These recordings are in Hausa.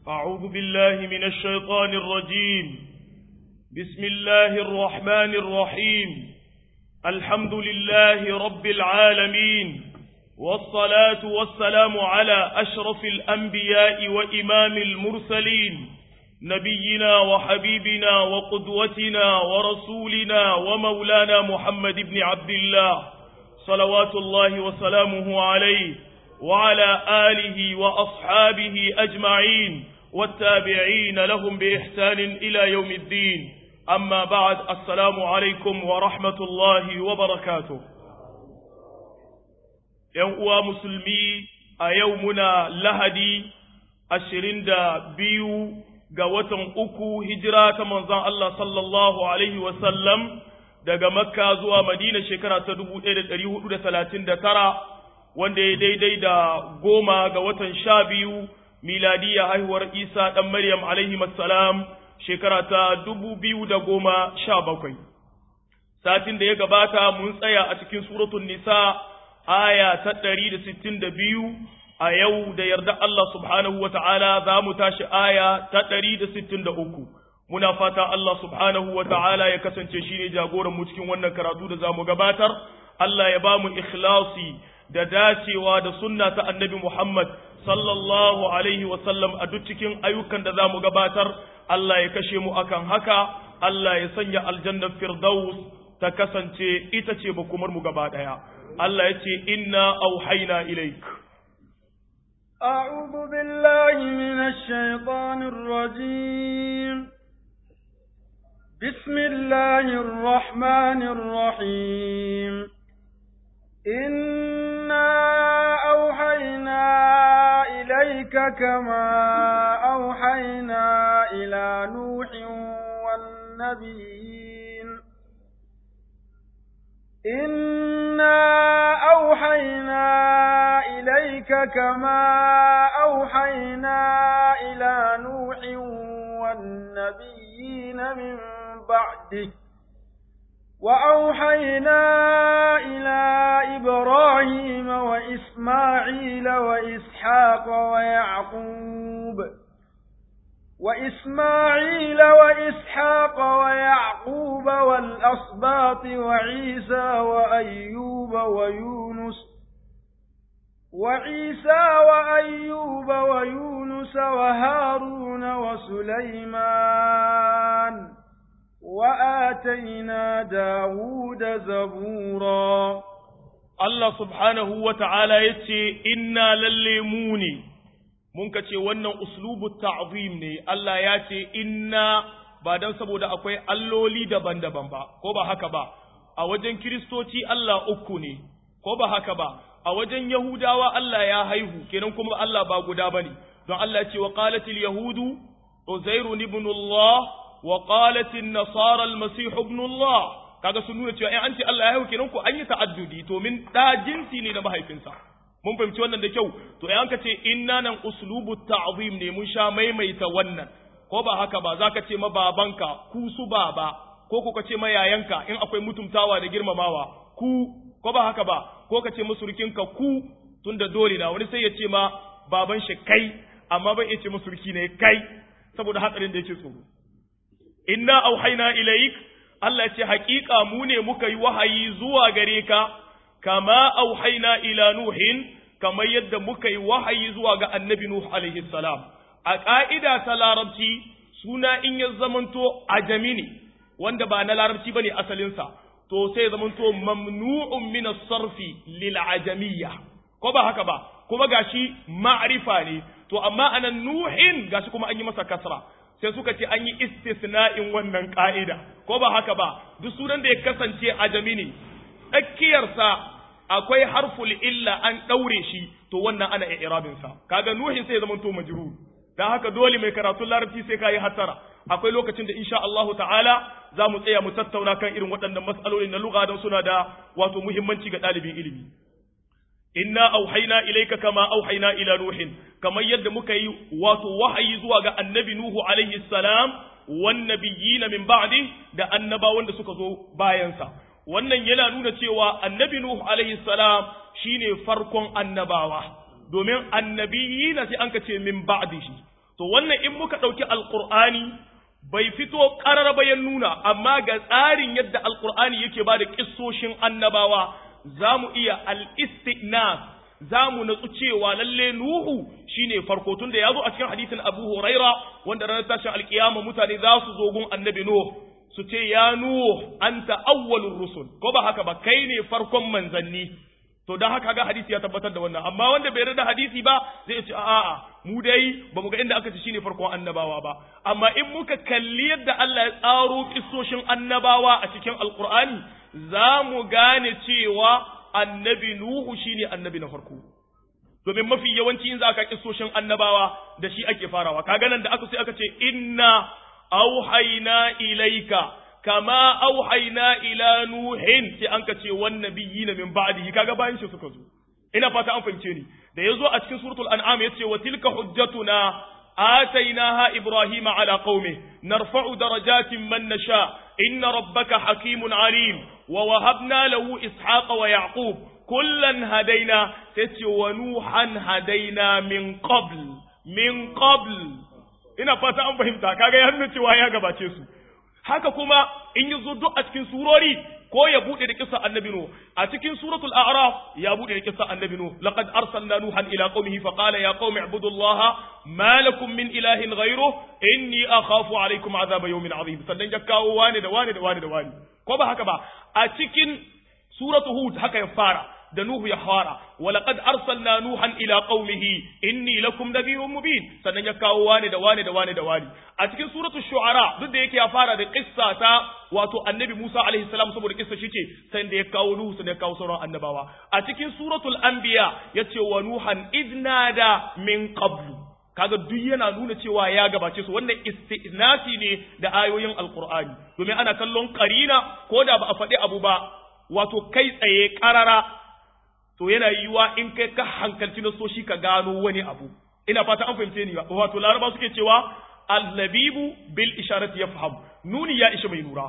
أعوذ بالله من الشيطان الرجيم بسم الله الرحمن الرحيم الحمد لله رب العالمين والصلاة والسلام على أشرف الأنبياء وإمام المرسلين نبينا وحبيبنا وقدوتنا ورسولنا ومولانا محمد بن عبد الله صلوات الله وسلامه عليه وعلى آله وأصحابه أجمعين والتابعين لهم بإحسان إلى يوم الدين أما بعد السلام عليكم ورحمة الله وبركاته يوم مسلمي أيومنا لهدي أشرين دا بيو قوة أكو هجرة منظر الله صلى الله عليه وسلم daga makka zuwa madina shekara ta dubu ɗaya da ɗari hudu da talatin da tara wanda ya daidai da goma ga watan sha biyu miladiya haihuwar isa ɗan maryam alaihi salam shekara ta dubu biyu da goma sha bakwai satin da ya gabata mun tsaya a cikin suratun nisa aya ta ɗari da sittin da biyu a yau da yarda Allah subhanahu wa ta'ala za mu tashi aya ta ɗari da sittin da uku muna fata Allah subhanahu wa ta'ala ya kasance shi ne jagoranmu cikin wannan karatu da za mu gabatar, Allah ya ba mu ikhlasi da dacewa da sunna ta annabi Muhammad sallallahu alaihi sallam a duk cikin ayyukan da za mu gabatar, Allah ya kashe mu akan haka, Allah ya sanya aljannar Firdaus ta kasance ita ce bakumar mu gaba ɗaya. Allah ya ce, Inna auhaina ilaik. أعوذ بالله من الشيطان الرجيم بسم الله الرحمن الرحيم إنا أوحينا إليك كما أوحينا إلى نوح والنبيين إنا أوحينا إليك كما أوحينا إلى نوح والنبيين من بعده وأوحينا إلى إبراهيم وإسماعيل وإسحاق ويعقوب وإسماعيل وإسحاق ويعقوب والأصباط وعيسى وأيوب ويونس وعيسى وأيوب ويونس وهارون وسليمان وآتينا داود زبورا الله سبحانه وتعالى يتي إنا لليموني mun ka ce wannan uslubu ta'zim ne Allah ya ce inna ba dan saboda akwai alloli daban-daban ba ko ba haka ba a wajen kiristoci Allah uku ne ko ba haka ba a wajen yahudawa Allah ya haihu kenan kuma Allah ba guda bane don Allah ya ce wa qalatil yahudu uzairu ibn Allah wa qalatin nasara al-masih ibn Allah kaga sun nuna cewa in an ce Allah ya haihu kenan ko an yi ta'addudi to min da jinsi ne na mahaifinsa mun fahimci wannan da kyau to in ka ce inna nan uslubu ta'zim ne mun sha maimaita wannan ko ba haka ba zaka ce ma babanka ku su baba ko ko ka ce ma yayanka in akwai mutumtawa da girmamawa ku ko ba haka ba ko ka ce musurkinka ku tunda dole na wani sai ya ce ma baban shi kai amma bai iya ce musurki ne kai saboda hatsarin da yake tsoro inna auhayna ilaik Allah ce haƙiƙa mu ne muka yi wahayi zuwa gare ka kama auhaina ila nuhin kamar yadda muka yi wahayi zuwa ga annabi nuh alaihi salam a ƙa'ida ta larabci suna in ya zamanto ajami ne wanda ba na larabci bane asalinsa to sai zamanto mamnu'un min as-sarfi lil ajamiyya ko ba haka ba kuma gashi ma'rifa ne to amma anan nuhin gashi kuma an yi masa kasra sai suka ce an yi istisna'in wannan ka'ida ko ba haka ba duk sunan da ya kasance ajami ne tsakiyarsa akwai harful illa an ɗaure shi to wannan ana i'rabin sa kaga nuhin sai zaman to majrur dan haka dole mai karatun larabci sai kai hatara akwai lokacin da insha Allahu ta'ala za mu tsaya mu tattauna kan irin waɗannan mas'alolin na lugha don suna da wato muhimmanci ga ɗalibin ilimi inna auhayna ilayka kama auhayna ila nuhin kamar yadda muka yi wato wahayi zuwa ga annabi nuhu alaihi salam wan nabiyina min ba'di da annabawan da suka zo bayansa wannan yana nuna cewa annabi nuhu alaihi salam shine farkon annabawa domin annabiyina sai an ce min ba'dihi to wannan in muka ɗauki alqur'ani bai fito ƙarar bayan nuna amma ga tsarin yadda alqur'ani yake ba da kissoshin annabawa za mu iya al-istinas za mu natsu cewa lalle Nuhu shine farko tun da ya zo a cikin hadisin Abu Huraira wanda ranar tashin alkiyama mutane za su zo gun annabi Nuh su ce ya Nuh anta awwalur rusul ko ba haka ba kai ne farkon manzanni to dan haka ga hadisi ya tabbatar da wannan amma wanda bai yarda hadisi ba zai ce a'a mu dai ba mu ga inda aka ce shine farkon annabawa ba amma in muka kalli yadda Allah ya tsaro kissoshin annabawa a cikin alqur'ani za mu gane cewa annabi Nuhu shine annabi na farko domin mafi yawanci in za ka kissoshin annabawa da shi ake farawa kaga nan da aka sai aka ce inna auhayna ilaika kama auhayna ila nuhin sai an ka ce wan nabiyina min ba'dihi kaga bayan shi suka zo ina fata an fahimce ni da yazo a cikin suratul an'am yace wa tilka hujjatuna آتيناها إبراهيم على قومه نرفع درجات من نشاء إن ربك حكيم عليم ووهبنا له إسحاق ويعقوب كلا هدينا تتي ونوحا هدينا من قبل من قبل ina fata an fahimta kaga ya nuna cewa ya gabace su haka kuma in yi zo duk a cikin surori ko ya bude da kissa annabi nu a cikin suratul a'raf ya bude da kissa annabi nu laqad arsalna nuhan ila qaumihi fa qala ya qaumi ibudullaha ma lakum min ilahin ghayruhu inni akhafu alaykum azaba yawmin azim sannan ya kawo wani da wani da wani da wani ko ba haka ba a cikin suratul hud haka ya fara da Nuhu ya fara walaqad arsalna nuhan ila qaumihi inni lakum nabiyyun mubin sannan ya kawo wani da wani da wani da wani a cikin suratul shu'ara duk da yake ya fara da qissa ta wato annabi Musa alaihi salam saboda kissa shi ce sai da ya kawo Nuhu sai ya kawo sauran annabawa a cikin suratul anbiya yace wa nuhan idnada min qablu kaga duk yana nuna cewa ya gabace su wannan istinasi ne da ayoyin alqur'ani domin ana kallon qarina ko da ba a faɗi abu ba wato kai tsaye karara to yana yiwuwa in kai ka hankalci na so shi ka gano wani abu ina fata an fahimce ni wato laraba suke cewa al-labibu bil isharati yafham nuni ya isha mai nura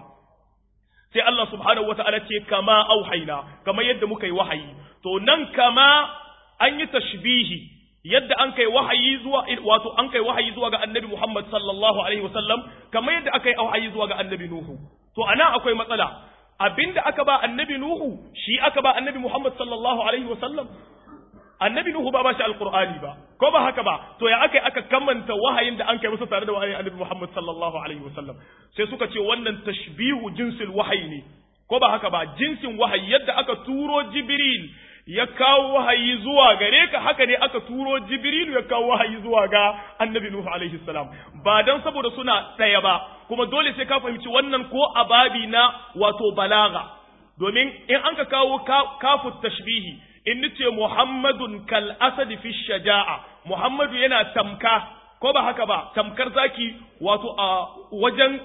sai Allah subhanahu wata'ala ce kama auhaina kama yadda muka yi wahayi to nan kama an yi tashbihi yadda an kai wahayi zuwa wato an kai wahayi zuwa ga annabi Muhammad sallallahu alaihi wasallam kama yadda aka yi wahayi zuwa ga annabi Nuhu to anan akwai matsala abinda aka ba annabi Nuhu shi aka ba annabi Muhammad sallallahu alaihi wasallam annabi Nuhu ba ba shi alqur'ani ba ko ba haka ba to ya aka aka kammanta wahayin da an kai masa tare da wahayin annabi Muhammad sallallahu alaihi wasallam sai suka ce wannan tashbihu jinsil wahayi ne ko ba haka ba jinsin wahayi yadda aka turo Jibril ya kawo wahayi zuwa gare ka haka ne aka turo Jibril ya kawo wahayi zuwa ga annabi Nuhu alaihi salam ba dan saboda suna ɗaya ba kuma dole sai ka fahimci wannan ko a babi na wato balaga domin in an ka kawo kafu tashbihi in nace Muhammadun kal asad fi shaja'a Muhammadu yana tamka ko ba haka ba tamkar zaki wato a wajen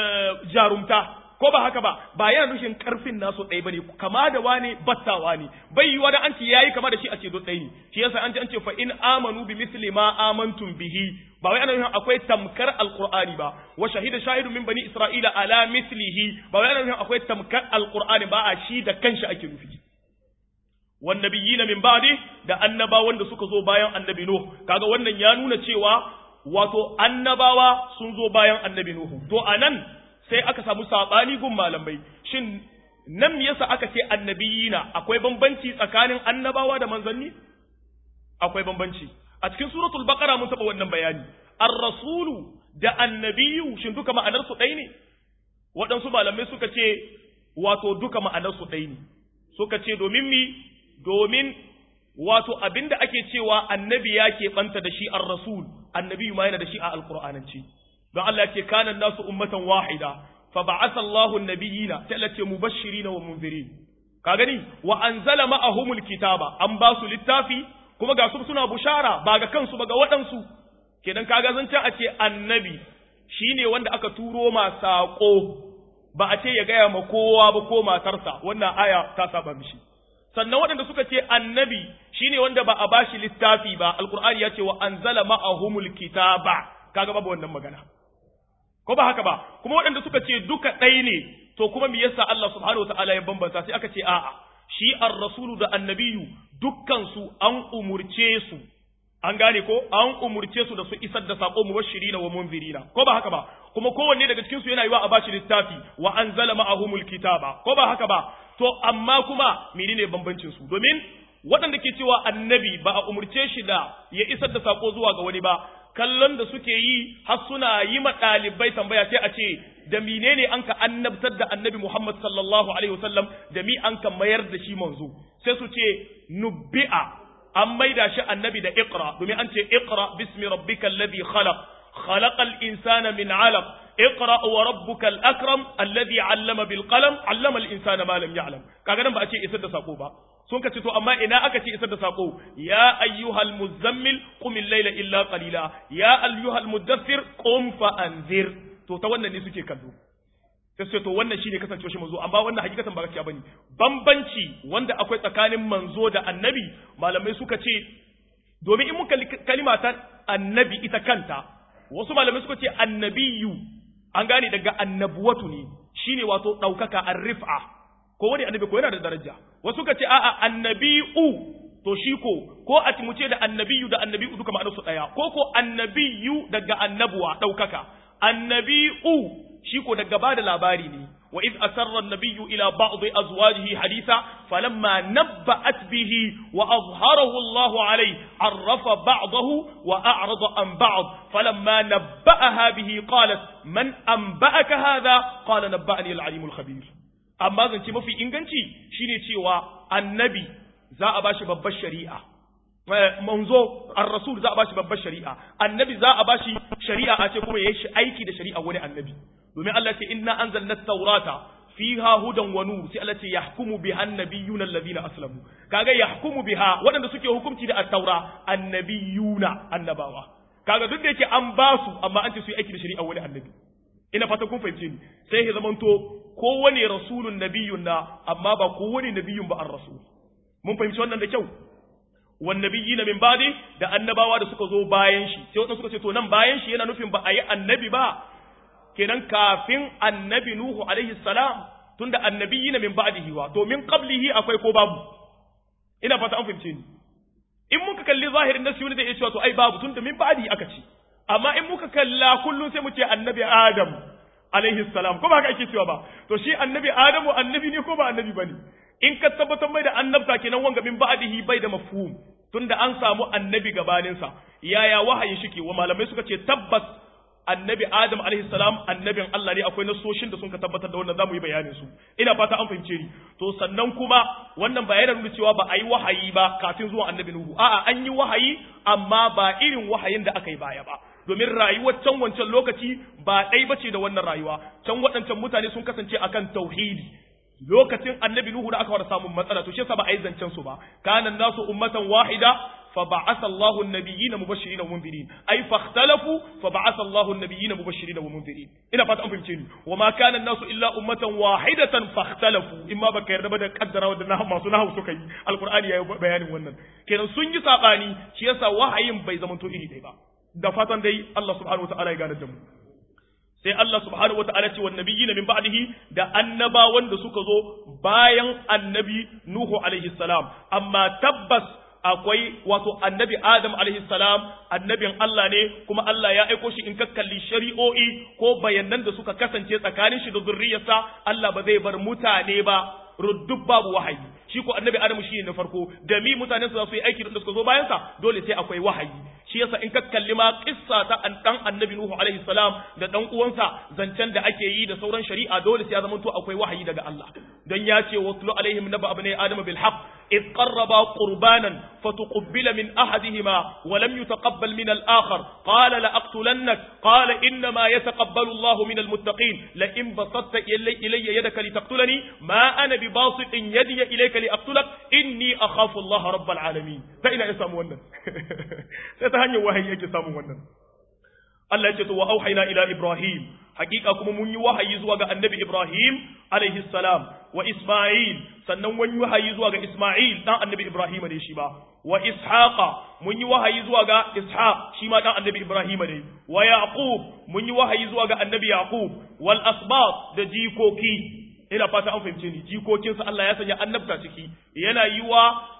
jarumta ko ba haka ba ba yana nufin karfin nasu ɗaya bane kama da wani battawa ne bai yi wani an ce yayi kama da shi a ce do ɗaya ne shi yasa an ce an ce fa in amanu bi misli ma amantum bihi ba wai ana nufin akwai tamkar alqur'ani ba wa shahida shahidu min bani isra'ila ala mislihi ba wai ana nufin akwai tamkar alqur'ani ba a shi da kanshi ake nufi wan nabiyina min ba'di da annabawan da suka zo bayan annabi nuh kaga wannan ya nuna cewa wato annabawa sun zo bayan annabi nuhu to anan sai aka samu saɓani gun malamai shin nan me yasa aka ce annabiyina akwai bambanci tsakanin annabawa da manzanni akwai bambanci a cikin suratul baqara mun taɓa wannan bayani ar-rasulu da annabiyu shin duka ma'anar su ɗaya ne waɗansu malamai suka ce wato duka ma'anar su ɗaya ne suka ce domin mi domin wato abinda ake cewa annabi ya keɓanta da shi ar-rasul annabiyu ma yana da shi a alqur'ananci don Allah ce kanan nasu ummatan wahida fa ba'atha Allahu an-nabiyina ta ce mubashirin wa munzirin ka gani wa anzala ma'ahumul kitaba an ba su littafi kuma ga su suna bushara ba ga kansu ba ga waɗansu kenan kaga zance a ce annabi shine wanda aka turo ma saƙo ba a ce ya gaya ma kowa ba ko matarsa wannan aya ta saba mishi sannan waɗanda suka ce annabi shine wanda ba a bashi littafi ba alqur'ani ya ce wa anzala ma'ahumul kitaba kaga babu wannan magana ko ba haka ba kuma waɗanda suka ce duka ɗaya ne to kuma me yasa Allah subhanahu wataala ya bambanta sai aka ce a'a shi ar-rasulu da annabiyu dukkan su an umurce su an gane ko an umurce su da su isar da sako mubashirina wa munzirina ko ba haka ba kuma kowanne daga cikin su yana yiwa a bashi littafi wa anzala ma'ahumul kitaba ko ba haka ba to amma kuma menene bambancin su domin waɗanda ke cewa annabi ba a umurce shi da ya isar da sako zuwa ga wani ba kallon da suke yi har suna yi ma ɗalibai tambaya sai a ce da menene an ka annabtar da annabi Muhammad sallallahu alaihi wasallam da mi an ka mayar da shi manzo sai su ce nubbi'a an maida shi annabi da iqra domin an ce iqra bismi rabbikal ladhi khalaq khalaqal insana min 'alaq iqra wa rabbukal akram alladhi 'allama bil qalam 'allama al insana ma lam ya'lam kaga nan ba a ce isar da sako ba sun ka ce to amma ina aka ce isar da sako ya ayyuhal muzammil qum al-layla illa qalila ya ayyuhal mudaththir qum fa anzir to ta wannan ne suke kallo sai ce to wannan shine kasancewa shi manzo amma wannan hakikatan ba gaskiya bane bambanci wanda akwai tsakanin manzo da annabi malamai suka ce domin in muka kalima ta annabi ita kanta wasu malamai suka ce annabiyu an gane daga annabuwatu ne shine wato daukaka arrifa ko wani annabi ko yana da daraja wasu suka ce a'a annabi'u to shi ko ko a mu ce da annabiyu da annabi'u duka ma'anarsu daya ko ko annabiyu daga annabuwa daukaka annabi'u shi ko daga ba da labari ne wa iz asarra an-nabiyyu ila ba'd azwajihi haditha falamma nabba'at bihi wa azharahu Allahu alayhi arrafa ba'dahu wa a'rada an ba'd falamma nabba'aha bihi qalat man anba'aka hadha qala nabba'ani al-alim al-khabir amma zance mafi inganci shine cewa annabi za a bashi babbar shari'a manzo ar-rasul za a bashi babbar shari'a annabi za a bashi shari'a a ce kuma yayi shi aiki da shari'a wani annabi domin Allah ce inna anzalna at-taurata fiha hudan wa nur sai Allah ce yahkumu biha an-nabiyyuna alladhina aslamu kaga yahkumu biha waɗanda suke hukunci da at-taura annabiyuna annabawa kaga duk da yake an ba su amma an ce su yi aiki da shari'a wani annabi ina fata kun fahimce ni sai ya zamanto kowane rasulun nabiyyun na amma ba kowane nabiyyun ba ar-rasul mun fahimci wannan da kyau wannabiyina min ba'di da annabawa da suka zo bayan shi sai wadanda suka ce to nan bayan shi yana nufin ba a yi annabi ba kenan kafin annabi nuhu alaihi salam tunda annabiyina min ba'dihi wa to min qablihi akwai ko babu ina fata an fahimce ni in muka kalli zahirin nasi wani zai iya cewa to ai babu tunda min ba'di aka ce amma in muka kalla kullum sai mu ce annabi adam alaihi salam ko ba haka ake cewa ba to shi annabi adamu annabi ne ko ba annabi bane in ka tabbatar mai da annabta kenan wanga min ba'dihi bai da mafhum tunda an samu annabi gabaninsa yaya wahayin shike wa malamai suka ce tabbas annabi adam alaihi salam annabin Allah ne akwai nasoshin da sun ka tabbatar da wannan zamu yi bayanin su ina fata an fahimce ni to sannan kuma wannan ba yana nuna cewa ba a yi wahayi ba kafin zuwan annabi nuhu a'a an yi wahayi amma ba irin wahayin da aka yi baya ba domin rayuwar can wancan lokaci ba ɗai bace da wannan rayuwa can waɗancan mutane sun kasance akan tauhidi lokacin annabi nuhu da aka fara samun matsala to shi yasa ba a yi zancen su ba kana nasu ummatan wahida fa ba'atha Allahu an-nabiyyina mubashirin wa munzirin ay fakhtalafu fa ba'atha Allahu an-nabiyyina mubashirin wa munzirin ina fata an fahimce ni wa ma kana nasu illa ummatan wahidatan fakhtalafu imma baka yarda ba da kaddara wa da masu nahu suka yi alqur'ani yayi bayanin wannan kenan sun yi sabani shi yasa wahayin bai zamanto iri ɗaya ba da fatan dai Allah subhanahu wa ta'ala ya gane da mu sai Allah subhanahu wa ta'ala ce wa nabiyyin min ba'dihi da annabawan da suka zo bayan annabi Nuhu alaihi salam amma tabbas akwai wato annabi Adam alaihi salam annabin Allah ne kuma Allah ya aiko shi in ka kalli shari'o'i ko bayanan da suka kasance tsakanin shi da zurriyarsa Allah ba zai bar mutane ba ruddub babu wahayi shi ko annabi Adam shi ne na farko da mi mutanen su za su yi aiki da suka zo bayan sa dole sai akwai wahayi shi yasa in ka kalli ma kissa ta an dan annabi Nuhu alaihi salam da dan uwansa zancen da ake yi da sauran shari'a dole sai ya zama to akwai wahayi daga Allah dan ya ce watlu alaihim naba abnai adam bil haqq إذ قربا قربانا فتقبل من أحدهما ولم يتقبل من الآخر قال لأقتلنك قال إنما يتقبل الله من المتقين لئن بسطت إلي, إلي يدك لتقتلني ما أنا بباسط يدي إليك لأقتلك إني أخاف الله رب العالمين فإن إسام ونن ستهني وهي يجي سام ونن Allah ya ce to wa auhayna ila Ibrahim hakika kuma mun yi wahayi zuwa ga annabi Ibrahim alaihi salam wa Isma'il sannan mun yi wahayi zuwa ga Isma'il dan annabi Ibrahim ne shi ba wa Ishaqa mun yi wahayi zuwa ga Ishaq shi ma dan annabi Ibrahim ne wa Yaqub mun yi wahayi zuwa ga annabi Yaqub wal asbat da jikoki ina fata an fahimce ni jikokinsa Allah ya sanya annabta ciki yana yiwa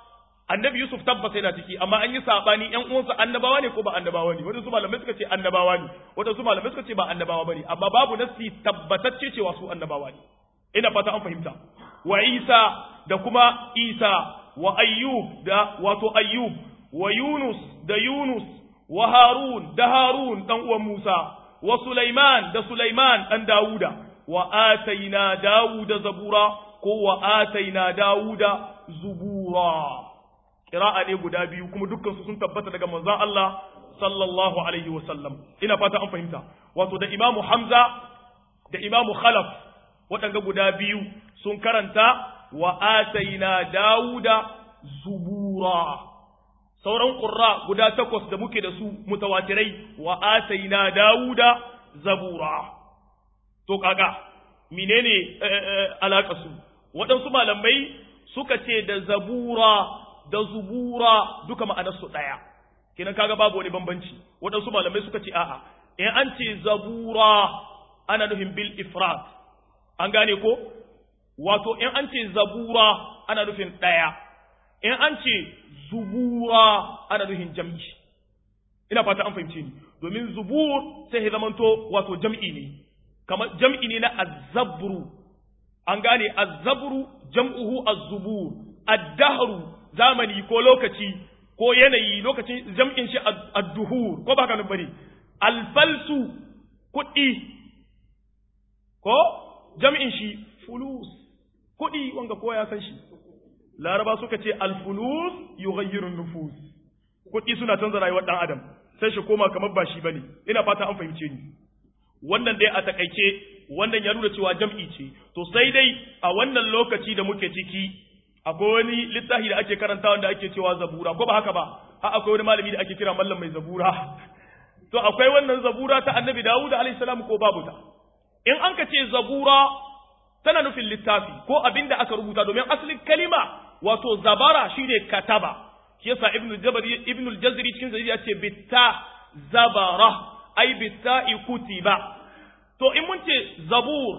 annabi Yusuf tabbas yana ciki amma an yi sabani ƴan uwansa annabawa ne ko ba annabawa ne wadansu malamai suka ce annabawa ne wadansu malamai suka ce ba annabawa bane amma babu nasi tabbatacce cewa su annabawa ne ina fata an fahimta wa Isa da kuma Isa wa Ayyub da wato Ayyub wa Yunus da Yunus wa Harun da Harun dan uwan Musa wa Sulaiman da Sulaiman dan Dawuda wa ataina Dawuda zabura ko wa ataina Dawuda zubura qira'a ne guda biyu kuma dukkan su sun tabbata daga manzon Allah sallallahu alaihi wa sallam ina fata an fahimta wato da Imam Hamza da Imam Khalaf waɗanga guda biyu sun karanta wa ataina Dawuda zubura sauran ƙurra guda takwas da muke da su mutawatirai wa ataina Dawuda zabura to kaga menene alaka su waɗansu malamai suka ce da zabura da zubura duka ma'anar su ɗaya kenan kaga babu wani bambanci waɗansu malamai suka ce a'a in an ce zabura ana nufin bil ifrat an gane ko wato in an ce zabura ana nufin ɗaya in an ce zubura ana nufin jam'i ina fata an fahimce ni domin zubur sai ya zamanto wato jam'i ne kamar jam'i ne na azzabru an gane azzabru jam'uhu azzubur addahru zamani ko lokaci ko yanayi lokacin jam'in shi adduhur ko ba ka nan bane alfalsu kuɗi ko jam'in shi fulus kuɗi wanga ko ya san shi laraba suka ce alfulus yughayyiru nufus kuɗi suna canza rayuwar ɗan adam sai shi koma kamar ba shi bane ina fata an fahimce ni wannan dai a takaice wannan ya nuna cewa jam'i ce to sai dai a wannan lokaci da muke ciki akwai wani littafi da ake karanta wanda ake cewa zabura ko ba haka ba a akwai wani malami da ake kira mallam mai zabura to akwai wannan zabura ta annabi dawud alayhi salam ko babu ta in an ka ce zabura tana nufin littafi ko abin da aka rubuta domin asalin kalima wato zabara shine kataba shi yasa ibnu jabari ibnu al-jazri cikin zari ya ce bitta zabara ai bitta kutiba to in mun ce zabur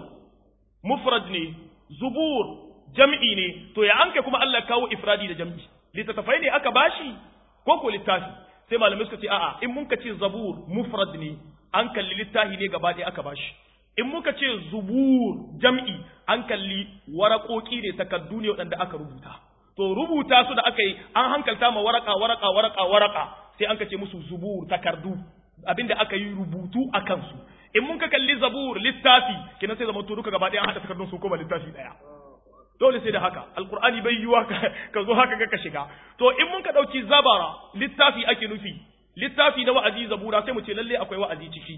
mufrad ne zubur jam'i ne to ya anke kuma Allah kawo ifradi da jam'i littattafai ne aka bashi ko ko littafi sai malamai suka ce a'a in mun ka ce zabur mufrad ne an kalli littafi ne gaba ɗaya aka bashi in muka ce zubur jam'i an kalli waraƙoƙi ne takaddu ne waɗanda aka rubuta to rubuta su da aka yi an hankalta ma waraka waraka waraka waraka sai an ka ce musu zubur takardu abinda aka yi rubutu a kansu in mun ka kalli zabur littafi kenan sai zama to duka gaba ɗaya an haɗa takardun su koma littafi ɗaya dole sai da haka alqur'ani bai yiwa ka zo haka ka shiga to in mun ka ɗauki zabara littafi ake nufi littafi na wa'azi zabura sai mu ce lalle akwai wa'azi ciki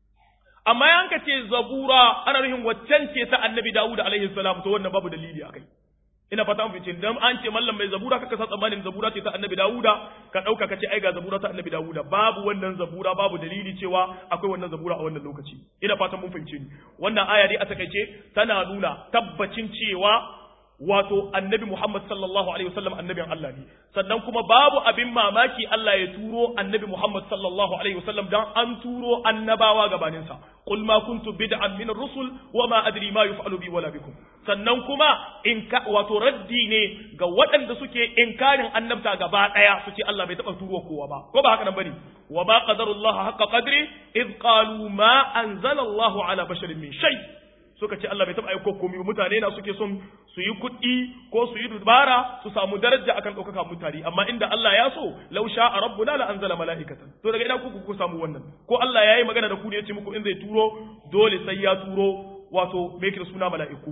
amma yan ka ce zabura ana nufin waccan ce ta annabi dawud alaihi salam to wannan babu dalili akai ina fata an fice dan an ce mallam mai zabura kaka sa tsammanin zabura ce ta annabi dawuda ka dauka ka ce ai ga zabura ta annabi dawuda babu wannan zabura babu dalili cewa akwai wannan zabura a wannan lokaci ina fatan mun fahimce ni wannan aya dai a takaice tana nuna tabbacin cewa wato annabi Muhammad sallallahu alaihi wasallam annabin Allah ne sannan kuma babu abin mamaki Allah ya turo annabi Muhammad sallallahu alaihi wasallam dan an turo annabawa gabanin sa qul ma kuntu bid'an min ar-rusul wa ma adri ma yuf'alu bi wala bikum sannan kuma in ka wato raddi ne ga waɗanda suke inkarin annabta gaba daya su ce Allah bai taba turo kowa ba ko ba haka nan bane wa ba qadarullahi haqqa qadri id qalu ma anzala Allahu ala basharin min shay' suka ce Allah bai taɓa aiko komai mutane na suke son su yi kuɗi ko su yi dubara su samu daraja akan ɗaukaka mutane amma inda Allah ya so law sha'a rabbuna la anzala mala'ikatan to daga ina kuku ku samu wannan ko Allah yayi magana da ku ne ya ce muku in zai turo dole sai ya turo wato me yake da suna mala'iku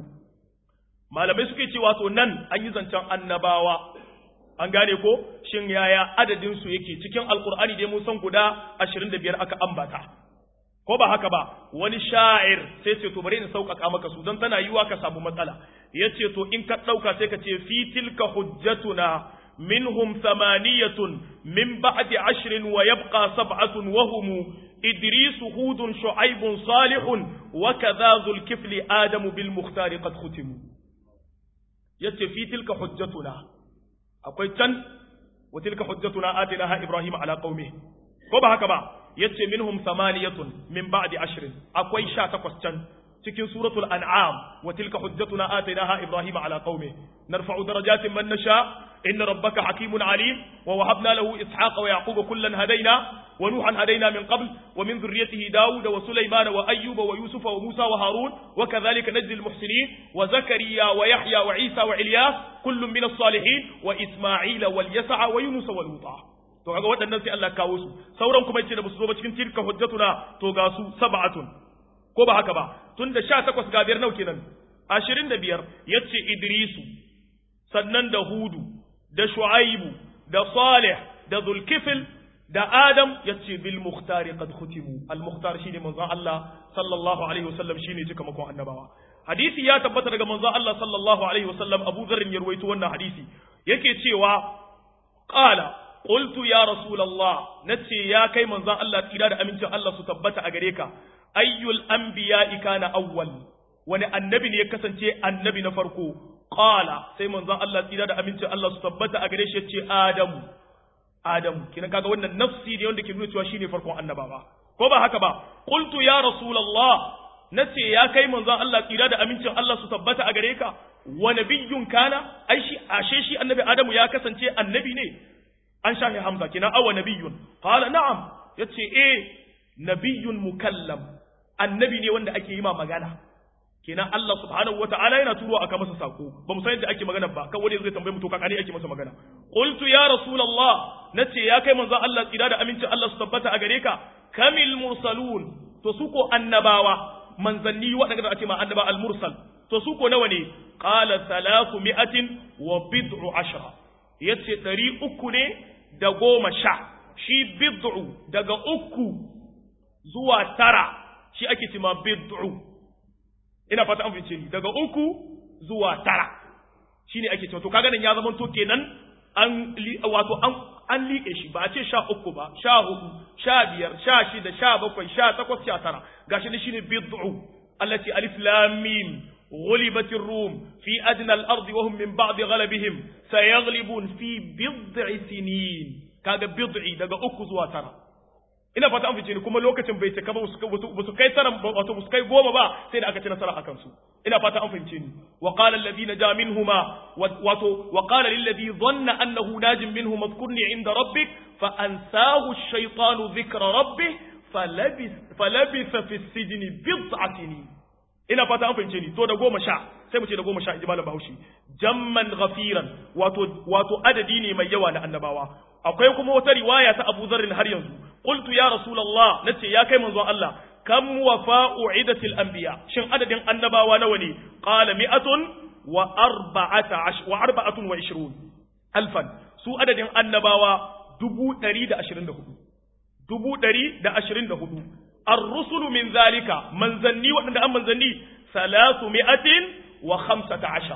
malamai suke ce wato nan an yi zancen annabawa an gane ko shin yaya adadin su yake cikin alqur'ani dai mun san guda 25 aka ambata ko ba haka ba wani sha'ir sai ce to bari in sauƙaƙa maka su don tana yiwa ka samu matsala yace to in ka ɗauka sai ka ce fi tilka hujjatuna minhum thamaniyatun min ba'di ashrin wa yabqa sab'atun wa hum idris hudun shu'aibun salihun wa kadha dhul kifli adamu bil mukhtar qad khutimu yace fi tilka hujjatuna akwai can wa tilka hujjatuna atinaha ibrahim ala qaumi ko ba haka ba yace minhum samaniyatun min ba'di ashrin akwai sha takwas can cikin suratul an'am wa tilka hujjatuna atainaha ibrahima ala qaumi narfa'u darajatin man nasha inna rabbaka hakimun alim wa wahabna lahu ishaqa wa yaquba kullan hadaina wa nuhan hadaina min qabl wa min dhurriyyatihi dauda wa sulaymana wa ayyuba wa yusufa wa musa wa harun wa kadhalika najzi al-muhsinin wa zakariya wa yahya wa isa wa ilyas kullun min as-salihin wa isma'ila wal yas'a wa yunus wa luta to kaga waɗannan sai Allah kawo su sauran kuma yace da su zo ba cikin tilka hujjatuna to ga su sab'atun ko ba haka ba tunda 18 ga biyar nau kenan 25 yace Idrisu sannan da Hudu da Shu'aibu da Salih da Zulkifil da Adam yace bil muhtari qad khutimu al muhtar shine manzon Allah sallallahu alaihi wasallam shine cika makon annabawa hadisi ya tabbata daga manzon Allah sallallahu alaihi wasallam Abu Dharr ya ruwaito wannan hadisi yake cewa qala qultu ya rasulullah nace ya kai manzon Allah tsira da amincin Allah su tabbata a gare ka ayyul anbiya'i kana awwal wani annabi ne ya kasance annabi na farko qala sai manzon Allah tsira da amincin Allah su tabbata a gare shi yace adamu adamu kina kaga wannan nafsi ne wanda ke nuna cewa shine farkon annabawa ko ba haka ba qultu ya rasulullah nace ya kai manzon Allah tsira da amincin Allah su tabbata a gare ka wa nabiyyun kana ai shi ashe shi annabi adamu ya kasance annabi ne an shafe hamza kina awa nabiyyun qala na'am yace eh nabiyyun mukallam annabi ne wanda ake yi ma magana kenan Allah subhanahu wata'ala yana turo aka masa sako ba mu san yadda ake magana ba kan wani zai tambaye mu to kakani ake masa magana qultu ya rasulullah nace ya kai manzo Allah tsira da amincin Allah su tabbata a gare ka kamil mursalun to su ko annabawa manzanni waɗanda ake ma annaba al mursal to su ko nawa ne qala salasu mi'atin wa bid'u ashra yace ɗari uku ne da goma sha shi bid'u daga uku zuwa tara shi ake cima bid'u ina fata an fice ni daga uku zuwa tara shine ake cewa to kaga nan ya zama to kenan an wato an an liƙe shi ba a ce sha uku ba sha hudu sha biyar sha shida sha bakwai sha takwas sha tara gashi ne shine bid'u allati alif lam mim غلبت الروم في أدنى الأرض وهم من بعد غلبهم سيغلبون في بضع سنين كاga bid'i daga uku zuwa tara ina fata an fice ni kuma lokacin bai cika ba su kai tara wato su kai goma ba sai da aka ci nasara akan su ina fata an fahimce ni wa qala alladhi naja minhuma wato wa qala lil ladhi dhanna annahu najin minhum madhkurni inda rabbik fa ansahu ash-shaytanu dhikra rabbih falabis falabisa fi as-sijni bid'a sinin ina fata an fahimce ni to da goma sha sai mu ce da goma sha inji malam Bahaushe jamman ghafiran wato wato adadi ne mai yawa na annabawa akwai kuma wata riwaya ta Abu Dharr har yanzu qultu ya rasulullah nace ya kai manzon Allah kam wafa'u idatil anbiya shin adadin annabawa nawa ne qala mi'atun wa arba'ata wa arba'atun wa ishrun alfan su adadin annabawa dubu ɗari da ashirin da hudu dubu ɗari da ashirin da hudu الرسل من ذلك منزني وأن أم منزني ثلاثمائة وخمسة عشر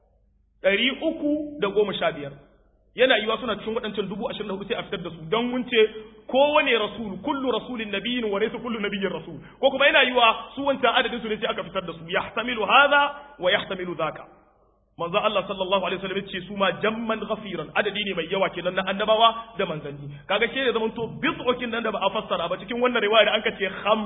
ɗari uku da goma sha biyar yana yiwa suna cikin waɗancan dubu ashirin da hudu sai a fitar da su don mun ce kowane rasul kullu rasulin nabiyyin wa laysa kullu nabiyyin rasul ko kuma yana yiwa su wancan adadin su ne sai aka fitar da su yahtamilu hadha wa yahtamilu dhaka manzo Allah sallallahu alaihi wasallam ce su ma jamman ghafiran adadi ne mai yawa kenan na annabawa da manzanni kaga shi ne zaman to bid'okin nan da ba a fassara ba cikin wannan riwaya da anka ce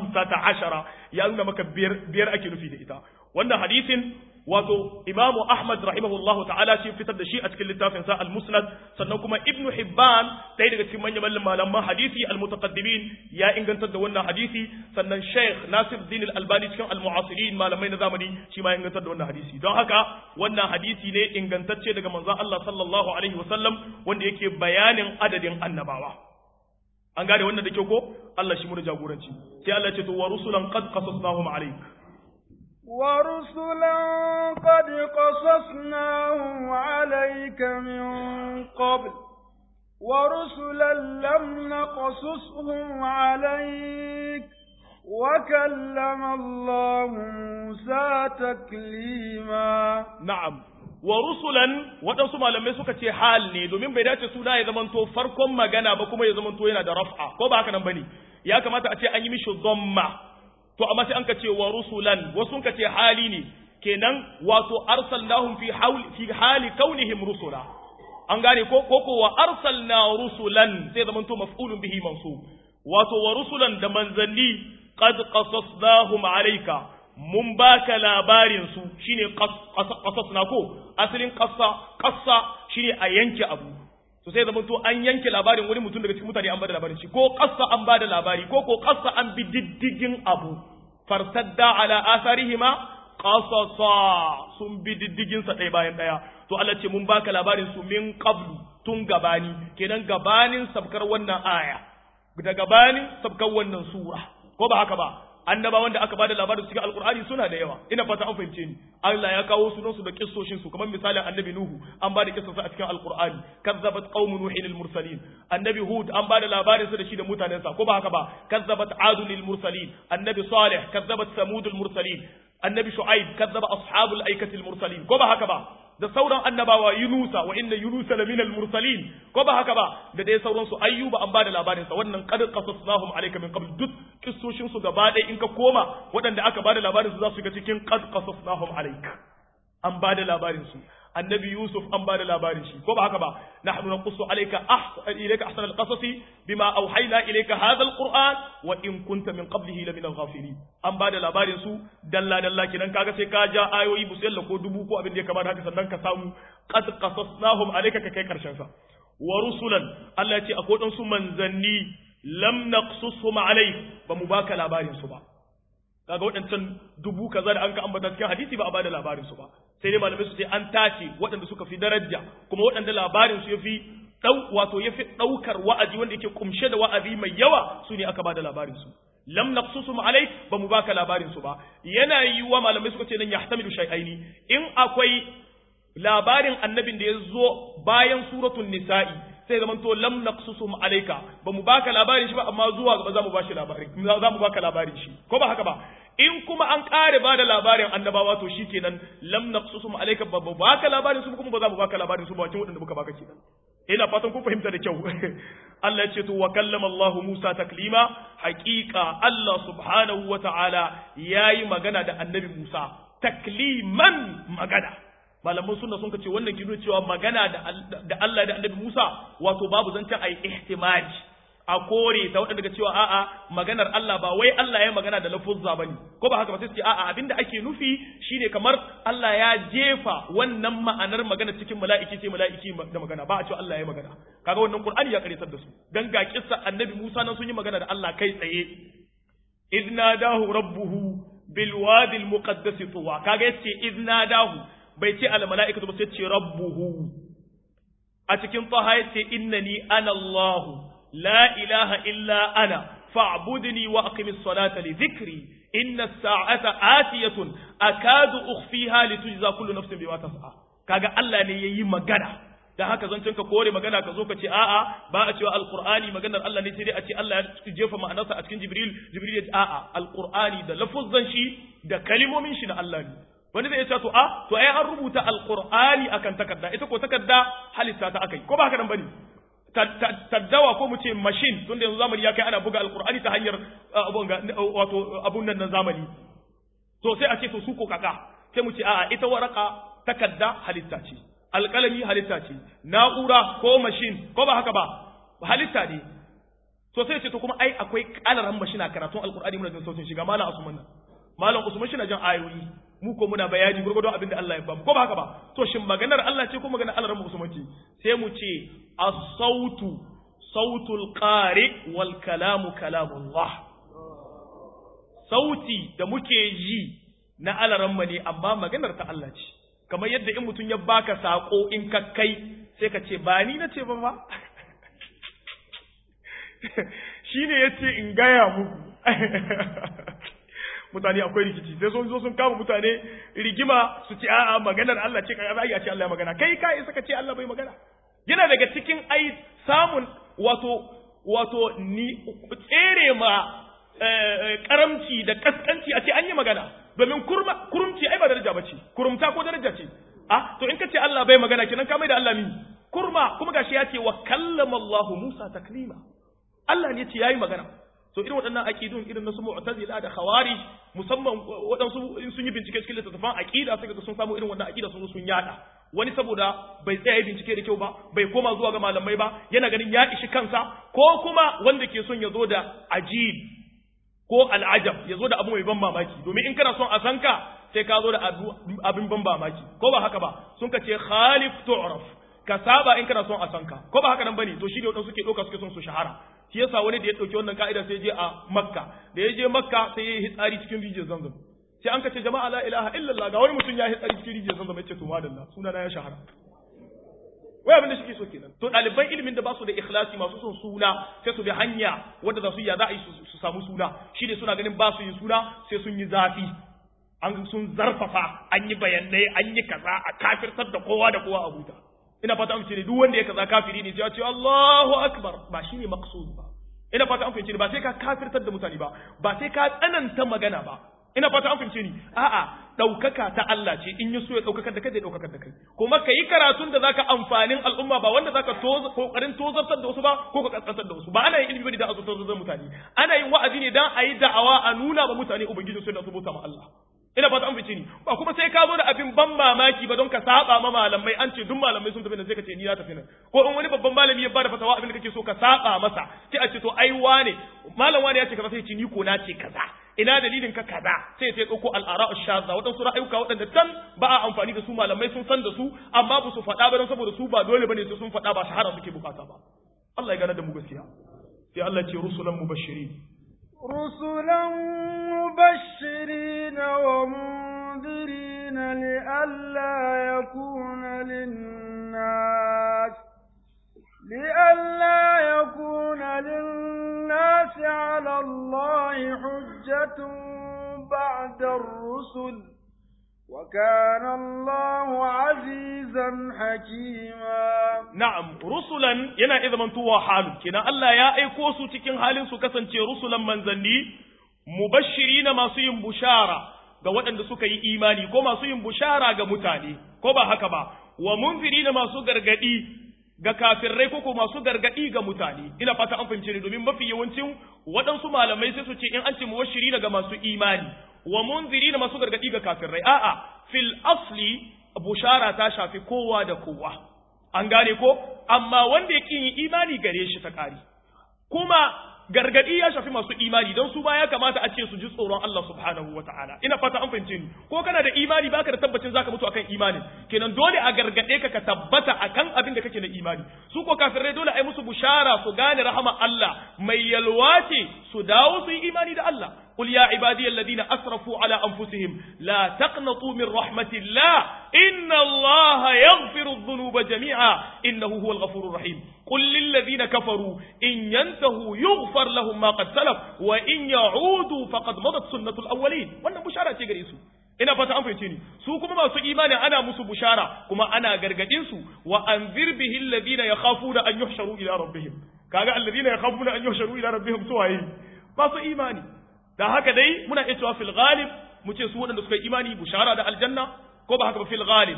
15 ya nuna maka biyar biyar ake nufi da ita wannan hadisin wato imamu ahmad rahimahullahu ta'ala shi fitar da shi a cikin littafin sa al-musnad sannan kuma ibnu hibban ɗaya daga cikin manyan malaman hadisi al-mutaqaddimin ya ingantar da wannan hadisi sannan sheikh nasiruddin al-albani cikin al-mu'asirin malamai na zamani shi ma ya ingantar da wannan hadisi don haka wannan hadisi ne ingantacce daga manzon Allah sallallahu alaihi wasallam wanda yake bayanin adadin annabawa an gane wannan da kyau ko Allah shi mu da jagoranci sai Allah ya ce to wa rusulan qad qasasnahum alayk ورسلا قد قصصناهم عليك من قبل ورسلا لم نقصصهم عليك وكلم الله موسى تكليما نعم ورسلا waɗansu malamai suka ce hal ne domin bai dace suna ya zamanto farkon magana ba kuma ya zamanto yana da raf'a ko ba haka nan bane ya kamata a ce an yi mishi dhamma to amma sai an ka ce wa rusulan wasu ka ce hali ne kenan wato arsalnahum fi hawli fi hali kaunihim rusula an gane ko ko wa arsalna rusulan sai zaman to maf'ulun bihi mansub wato wa rusulan da manzanni qad qasasnahum alayka mun baka labarin su shine qasas na ko asalin qassa qassa shine a yanke abu to sai zama to an yanke labarin wani mutum daga cikin mutane an bada labarin shi ko qassa an bada labari ko ko qassa an bi diddigin abu farsadda ala asarihima qasasa sun bi diddigin sa ɗaya bayan ɗaya to Allah ce mun baka labarin su min qablu tun gabani kenan gabanin sabkar wannan aya da gabanin sabkar wannan sura ko ba haka ba annaba wanda aka bada labarin cikin alkur'ani suna da yawa ina fata an fahimce ni Allah ya kawo sunansu da kissoshin su kamar misalin annabi nuhu an bada kissarsa a cikin alkur'ani kazzabat qaumun nuhin lil mursalin annabi hud an bada labarin sa da shi da mutanensa ko ba haka ba kazzabat adun lil mursalin annabi salih kazzabat samud al mursalin annabi shu'aib kazzaba ashabul aikati al mursalin ko ba haka ba da sauran annabawa Yunusa wa inna Yunusa la minal mursalin ko ba haka ba da dai sauran su ayyuba an bada labarin sa wannan qad qasasnahum alayka min qabl duk kissoshin su gaba ɗaya in ka koma waɗanda aka bada labarin su za su ga cikin qad qasasnahum alayka an bada labarin su annabi Yusuf an bada labarin shi ko ba haka ba nahnu naqussu alayka ahsan ilayka ahsan alqasasi bima awhayna ilayka hadha alquran wa in kunta min qablihi la min alghafilin an bada labarin su dalla dalla kinan kaga sai ka ja ayoyi busalla ko dubu ko abin da ya kamata haka sannan ka samu qad qasasnahum alayka ka kai karshen sa wa rusulan Allah ya ce akwai dan su manzanni lam naqsushum alayk ba mu baka labarin su ba kaga waɗancan dubu kaza da an ka ambata cikin hadisi ba a bada labarin su ba sai dai malamai su ce an tace waɗanda suka fi daraja kuma waɗanda labarin su yafi dau wato yafi daukar wa'azi wanda yake kumshe da wa'azi mai yawa su ne aka bada labarin su lam naqsusum alai ba mu baka labarin su ba yana yiwa malamai suka ce nan yahtamilu shay'aini in akwai labarin annabin da ya zo bayan suratul nisa'i sai zaman to lam naqsusum alayka ba mu baka labarin shi ba amma zuwa gaba za mu bashi labarin za mu baka labarin shi ko ba haka ba in kuma an kare ba da labarin annabawa to shikenan lam naqsusum alayka ba mu baka labarin su kuma ba za mu baka labarin su ba cikin wadanda muka baka kenan ina fatan kun fahimta da kyau Allah ya ce to wa kallama Allah Musa taklima haqiqa Allah subhanahu wa ta'ala yayi magana da annabi Musa takliman magana malaman sunna sun ce wannan kido cewa magana da Allah da annabi Musa wato babu zancen ai ihtimaj a kore ta wadanda daga cewa a'a maganar Allah ba wai Allah ya magana da lafuzza bane ko ba haka ba sai su ce a'a abinda ake nufi shine kamar Allah ya jefa wannan ma'anar magana cikin mala'iki sai mala'iki da magana ba a cewa Allah ya magana kaga wannan Qur'ani ya karitar da su dan ga kissa annabi Musa nan sun yi magana da Allah kai tsaye idnadahu rabbuhu bil wadi al muqaddas tuwa kaga yace idnadahu bai ce al mala'ikatu ba sai ce rabbuhu a cikin taha yace innani ana Allah la ilaha illa ana fa'budni wa aqimis salata li dhikri inna as-sa'ata atiyatun akadu ukhfiha litujza kullu nafsin bima tas'a kaga Allah ne yayi magana dan haka zancen ka kore magana ka zo ka ce a'a ba a cewa alqur'ani maganar Allah ne sai dai a ce Allah ya jefa ma'anarsa a cikin jibril jibril ya ce a'a alqur'ani da lafuzzan shi da kalimomin shi na Allah ne wani zai ce to a to ai an rubuta alqur'ani akan takarda ita ko takarda halitta ta akai ko ba haka nan bane taddawa ko mu ce machine tunda yanzu zamani ya kai ana buga alqur'ani ta hanyar wato abun nan na zamani to sai a ce to su ko kaka sai mu ce a'a ita waraka takarda halitta ce alƙalami halitta ce na'ura ko machine ko ba haka ba halitta ne to sai ce to kuma ai akwai ƙalaran mashina karatun alqur'ani muna jin sautin shiga malam usman nan malam usman shi na jan ayoyi mu ko muna bayani gurgudo abin da Allah ya bamu ko ba haka ba to shin maganar Allah ce ko maganar Allah rabu usman ce sai mu ce as-sautu sautul qari wal kalamu kalamullah sauti da muke ji na alaramma ne amma maganar ta Allah ce kamar yadda in mutum ya baka sako in ka kai sai ka ce ba ni na ce ba ba shi ne ya ce in gaya muku mutane akwai rikici sai sun zo sun kama mutane rigima su ce a'a maganar Allah ce kai za a ce Allah ya magana kai ka isa ka ce Allah bai magana yana daga cikin ai samun wato wato ni tsere ma karamci da kaskanci a ce an yi magana domin kurumci ai ba daraja ba ce kurumta ko daraja ce ah to in ka ce Allah bai magana kenan ka mai da Allah mi kurma kuma gashi ya ce wa kallama Allah Musa taklima Allah ne ce yayi magana to irin waɗannan aqidun irin na su mu'tazila da khawarij musamman waɗansu in sun yi bincike cikin littattafan aqida sai ga sun samu irin wannan aqida sun sun yada wani saboda bai tsaya bincike da kyau ba bai koma zuwa ga malamai ba yana ganin ya ishi kansa ko kuma wanda ke son ya zo da ajib ko al'ajab ya zo da abu mai ban mamaki domin in kana son a san ka sai ka zo da abin ban mamaki ko ba haka ba sun ka ce khalif tu'raf ka saba in kana son a san ka ko ba haka nan bane to shi da wadansu suke dauka suke son su shahara shi yasa wani da ya dauki wannan ka'ida sai je a makka da ya je makka sai ya yi hitsari cikin rijiyar zamzam sai an ka ce jama'a la ilaha illallah ga wani mutum ya yi hitsari cikin rijiyar zamzam ya ce to madalla suna na ya shahara wai abin da suke so kenan to ɗaliban ilimin da ba su da ikhlasi masu son suna sai su bi hanya wadda za su yi ya za a yi su samu suna shi ne suna ganin ba su yin suna sai sun yi zafi an sun zarfafa an yi bayanai an yi kaza a kafirtar da kowa da kowa a huta ina fata an ne duk wanda ya kaza kafiri ne ya ce Allahu akbar ba shine maqsud ba ina fata an fahimce ni ba sai ka kafirtar da mutane ba ba sai ka tsananta magana ba ina fata an fahimce ni a'a daukaka ta Allah ce in ya so ya daukakar da kai zai daukakar da kai kuma ka yi karatun da zaka amfanin al'umma ba wanda zaka toza kokarin tozartar da wasu ba ko ka kaskantar da wasu ba ana yin ilimi bane da a tozartar da mutane ana yin wa'azi ne dan a yi da'awa a nuna ba mutane ubangiji sai da su bauta ma Allah ina fata an fice ni ba kuma sai ka zo da abin ban mamaki ba don ka saba ma malamai an ce duk malamai sun tafi nan sai ka ce ni na tafi nan ko in wani babban malami ya bada fatawa abin da kake so ka saba masa sai a ce to ai wane malam wane ya ce kaza sai ce ni ko na ce kaza ina dalilin ka kaza sai sai dauko al'ara shadda wadansu ra'ayuka wadanda tan ba a amfani da su malamai sun san da su amma ba su faɗa ba don saboda su ba dole bane sai sun faɗa ba shahara suke bukata ba Allah ya gane da mu gaskiya sai Allah ce rusulan mubashirin رسلا مبشرين ومنذرين لئلا يكون للناس لئلا يكون للناس على الله حجة بعد الرسل وكان الله عزيزا حكيما na'am rusulan yana iya zamantowa halin kenan Allah ya aiko su cikin halin su kasance rusulan manzanni mubashirina masu yin bushara ga waɗanda suka yi imani ko masu yin bushara ga mutane ko ba haka ba wa munzirina masu gargadi ga kafirai ko ko masu gargadi ga mutane ina fata an fahimce ni domin mafi yawancin waɗansu malamai sai su ce in an ce mubashirina ga masu imani wa munzirina masu gargadi ga kafirai a'a fil asli bushara ta shafi kowa da kowa an gane ko amma wanda yake yin imani gare shi ta ƙari kuma gargadi ya shafi masu imani don su ba ya kamata a ce su ji tsoron Allah subhanahu wa ta'ala ina fata an fahimce ni ko kana da imani baka da tabbacin zaka mutu akan imani kenan dole a gargade ka ka tabbata akan abin da kake na imani su ko kafirai dole a yi musu bushara su gane rahama Allah mai yalwa ce su dawo su yi imani da Allah قل يا عبادي الذين أسرفوا على أنفسهم لا تقنطوا من رحمة الله إن الله يغفر الذنوب جميعا إنه هو الغفور الرحيم قل للذين كفروا إن ينتهوا يغفر لهم ما قد سلف وإن يعودوا فقد مضت سنة الأولين وأنا بشارة تجريسوا ina fata an fahimce ni su kuma masu imani ana musu bushara kuma ana gargadin su wa anzir bihi alladhina yakhafuna an yuhsharu ila rabbihim kaga alladhina yakhafuna an yuhsharu ila rabbihim suwaye masu imani da haka dai muna iya cewa fil ghalib mu ce su waɗanda suka yi imani bushara da aljanna ko ba haka ba fil ghalib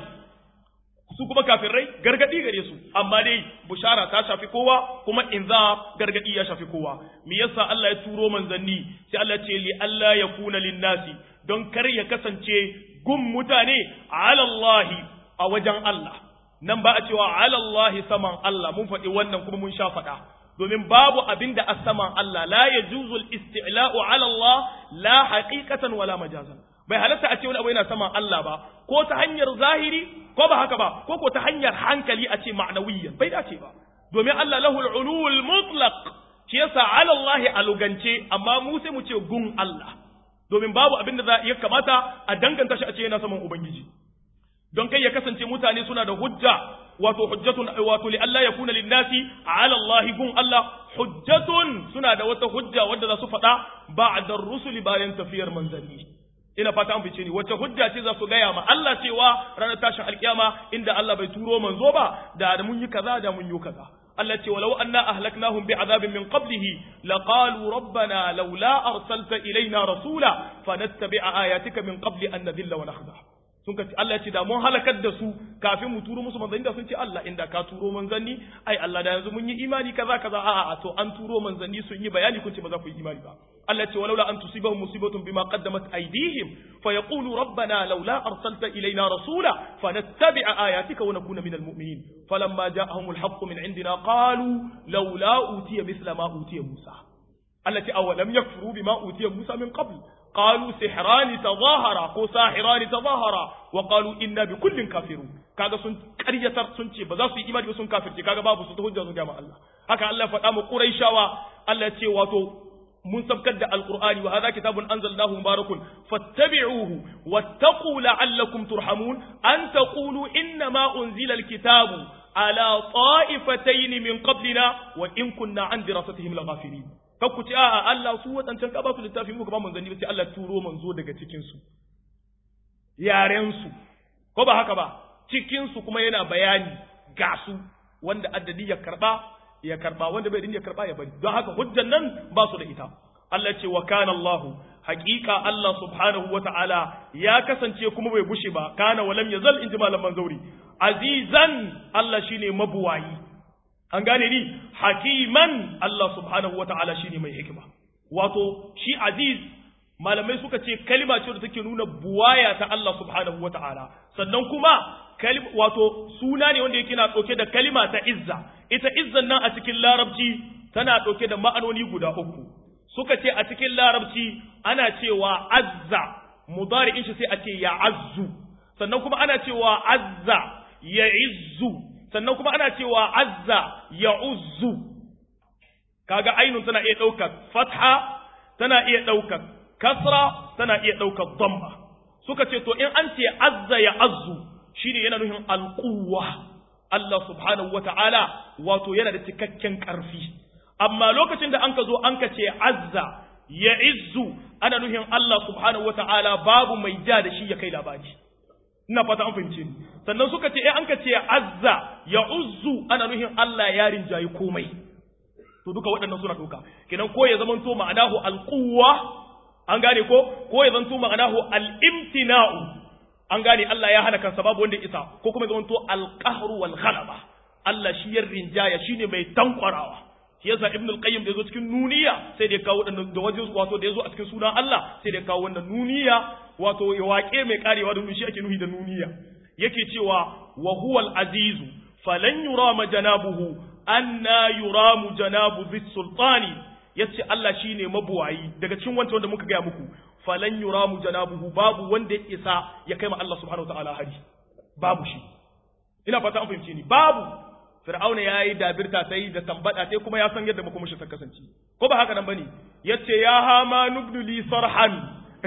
su kuma kafirai gargadi gare su amma dai bushara ta shafi kowa kuma inza gargadi ya shafi kowa me yasa Allah ya turo manzanni sai Allah ce li Allah ya kuna linnasi don kar ya kasance gun mutane ala Allah a wajen Allah nan ba a cewa ala Allah saman Allah mun faɗi wannan kuma mun sha faɗa domin babu abin da a saman Allah la ya juzul isti'la'u ala Allah la haqiqatan wala majazan bai halatta a ce wani abu yana saman Allah ba ko ta hanyar zahiri ko ba haka ba ko ko ta hanyar hankali a ce ma'nawiyyan bai dace ba domin Allah lahul ulul mutlaq shi yasa ala Allah a lugance amma mu sai mu ce gun Allah domin babu abin da za ya kamata a danganta shi a ce yana saman ubangiji don kai ya kasance mutane suna da hujja wato hujjatun wato li Allah yakuna linnasi ala Allah gun Allah hujjatun suna da wata hujja wadda za su faɗa ba'da rusuli bayan tafiyar manzanni ina fata an fice ni wacce hujja ce za su gaya ma Allah cewa ranar tashin alkiyama inda Allah bai turo manzo ba da mun yi kaza da mun yi kaza Allah ce walau anna ahlaknahum bi'adabin min qablihi laqalu rabbana laula arsalta ilaina rasula fanattabi'a ayatika min qabli an nadilla wa nakhda sun ce Allah ce da mun halakar da su kafin mu turo musu manzanni da sun ce Allah inda ka turo manzanni ai Allah da yanzu mun yi imani kaza kaza a'a to an turo manzanni sun yi bayani kun ce ba za ku yi imani ba Allah ce walaula an tusibahum musibatun bima qaddamat aydihim fa yaqulu rabbana laula arsalta ilaina rasula fanattabi'a ayatika wa nakuna minal mu'minin falamma ja'ahum alhaqqu min indina qalu laula utiya misla ma utiya Musa Allah ce awalam yakfuru bima utiya Musa min qabl qalu sihrani tadahara ko sahirani tadahara wa qalu inna bi kullin kafirun kaga sun ƙaryatar sun ce ba za su yi imani ba sun kafirce kaga babu su ta hujja su ga Allah haka Allah faɗa mu Quraishawa Allah ce wato mun sabkar da alqur'ani wa hadha kitabun anzalnahu mubarakun fattabi'uhu wattaqu la'allakum turhamun an taqulu inna ma unzila alkitabu ala ta'ifatayn min qablina wa in kunna an dirasatihim laghafilin kakku ce a'a Allah su wadancan ka ba su littafi muka ba manzanni ba sai Allah turo manzo daga cikin su yaren su ko ba haka ba cikin su kuma yana bayani ga su wanda addadi ya karba ya karba wanda bai ya karba ya bari don haka hujjan nan ba su da ita Allah ce wa kana Allah haqiqa Allah subhanahu wa ta'ala ya kasance kuma bai gushe ba kana walam yazal inji malaman zauri azizan Allah shine mabuwayi an gane ni hakiman Allah subhanahu wa ta'ala shine mai hikima wato shi aziz malamai suka ce kalima ce da take nuna buwaya ta Allah subhanahu wa ta'ala sannan kuma wato suna ne wanda yake na ɗauke da kalima ta izza ita izzan nan a cikin larabci tana ɗauke da ma'anoni guda uku suka ce a cikin larabci ana cewa azza mudari'in shi sai a ce ya azzu sannan kuma ana cewa azza ya izzu sannan kuma ana cewa azza ya uzzu kaga ainun tana iya ɗaukar fatha tana iya ɗaukar kasra tana iya ɗaukar dhamma suka ce to in an ce azza ya azzu shine yana nufin alquwa Allah subhanahu wata'ala wato yana da cikakken ƙarfi amma lokacin da anka zo anka ce azza ya izzu ana nufin Allah subhanahu wata'ala babu mai ja da shi ya kai labari ina fata an fahimce ni sannan suka ce eh anka ce azza ya uzzu ana nufin Allah ya rinjayi komai to duka waɗannan suna duka kenan ko ya zamanto ma'anahu alquwa an gane ko ko ya zanto ma'anahu al-imtina'u an gane Allah ya hana kansa babu wanda isa ko kuma zama to alqahru wal ghalaba Allah shi ya rinjaya shine mai tankwarawa shi yasa ibn al-qayyim da yazo cikin nuniya sai da kawo wannan da wajen wato da yazo a cikin sunan Allah sai da kawo wannan nuniya wato ya waƙe mai karewa da shi ake nuhi da nuniya yake cewa wa huwa al-azizu falan yurama janabuhu anna yuramu janabu dhis sultani yace Allah shine mabuwayi daga cikin wancan wanda muka ga muku falan yuramu janabuhu babu wanda ya isa ya kai ma Allah subhanahu wataala hari babu shi ina fata an fahimce ni babu fir'auna yayi dabirta sai da tambada sai kuma ya san yadda makomashi ta kasance ko ba haka nan bane yace ya hama nubnu li sarhan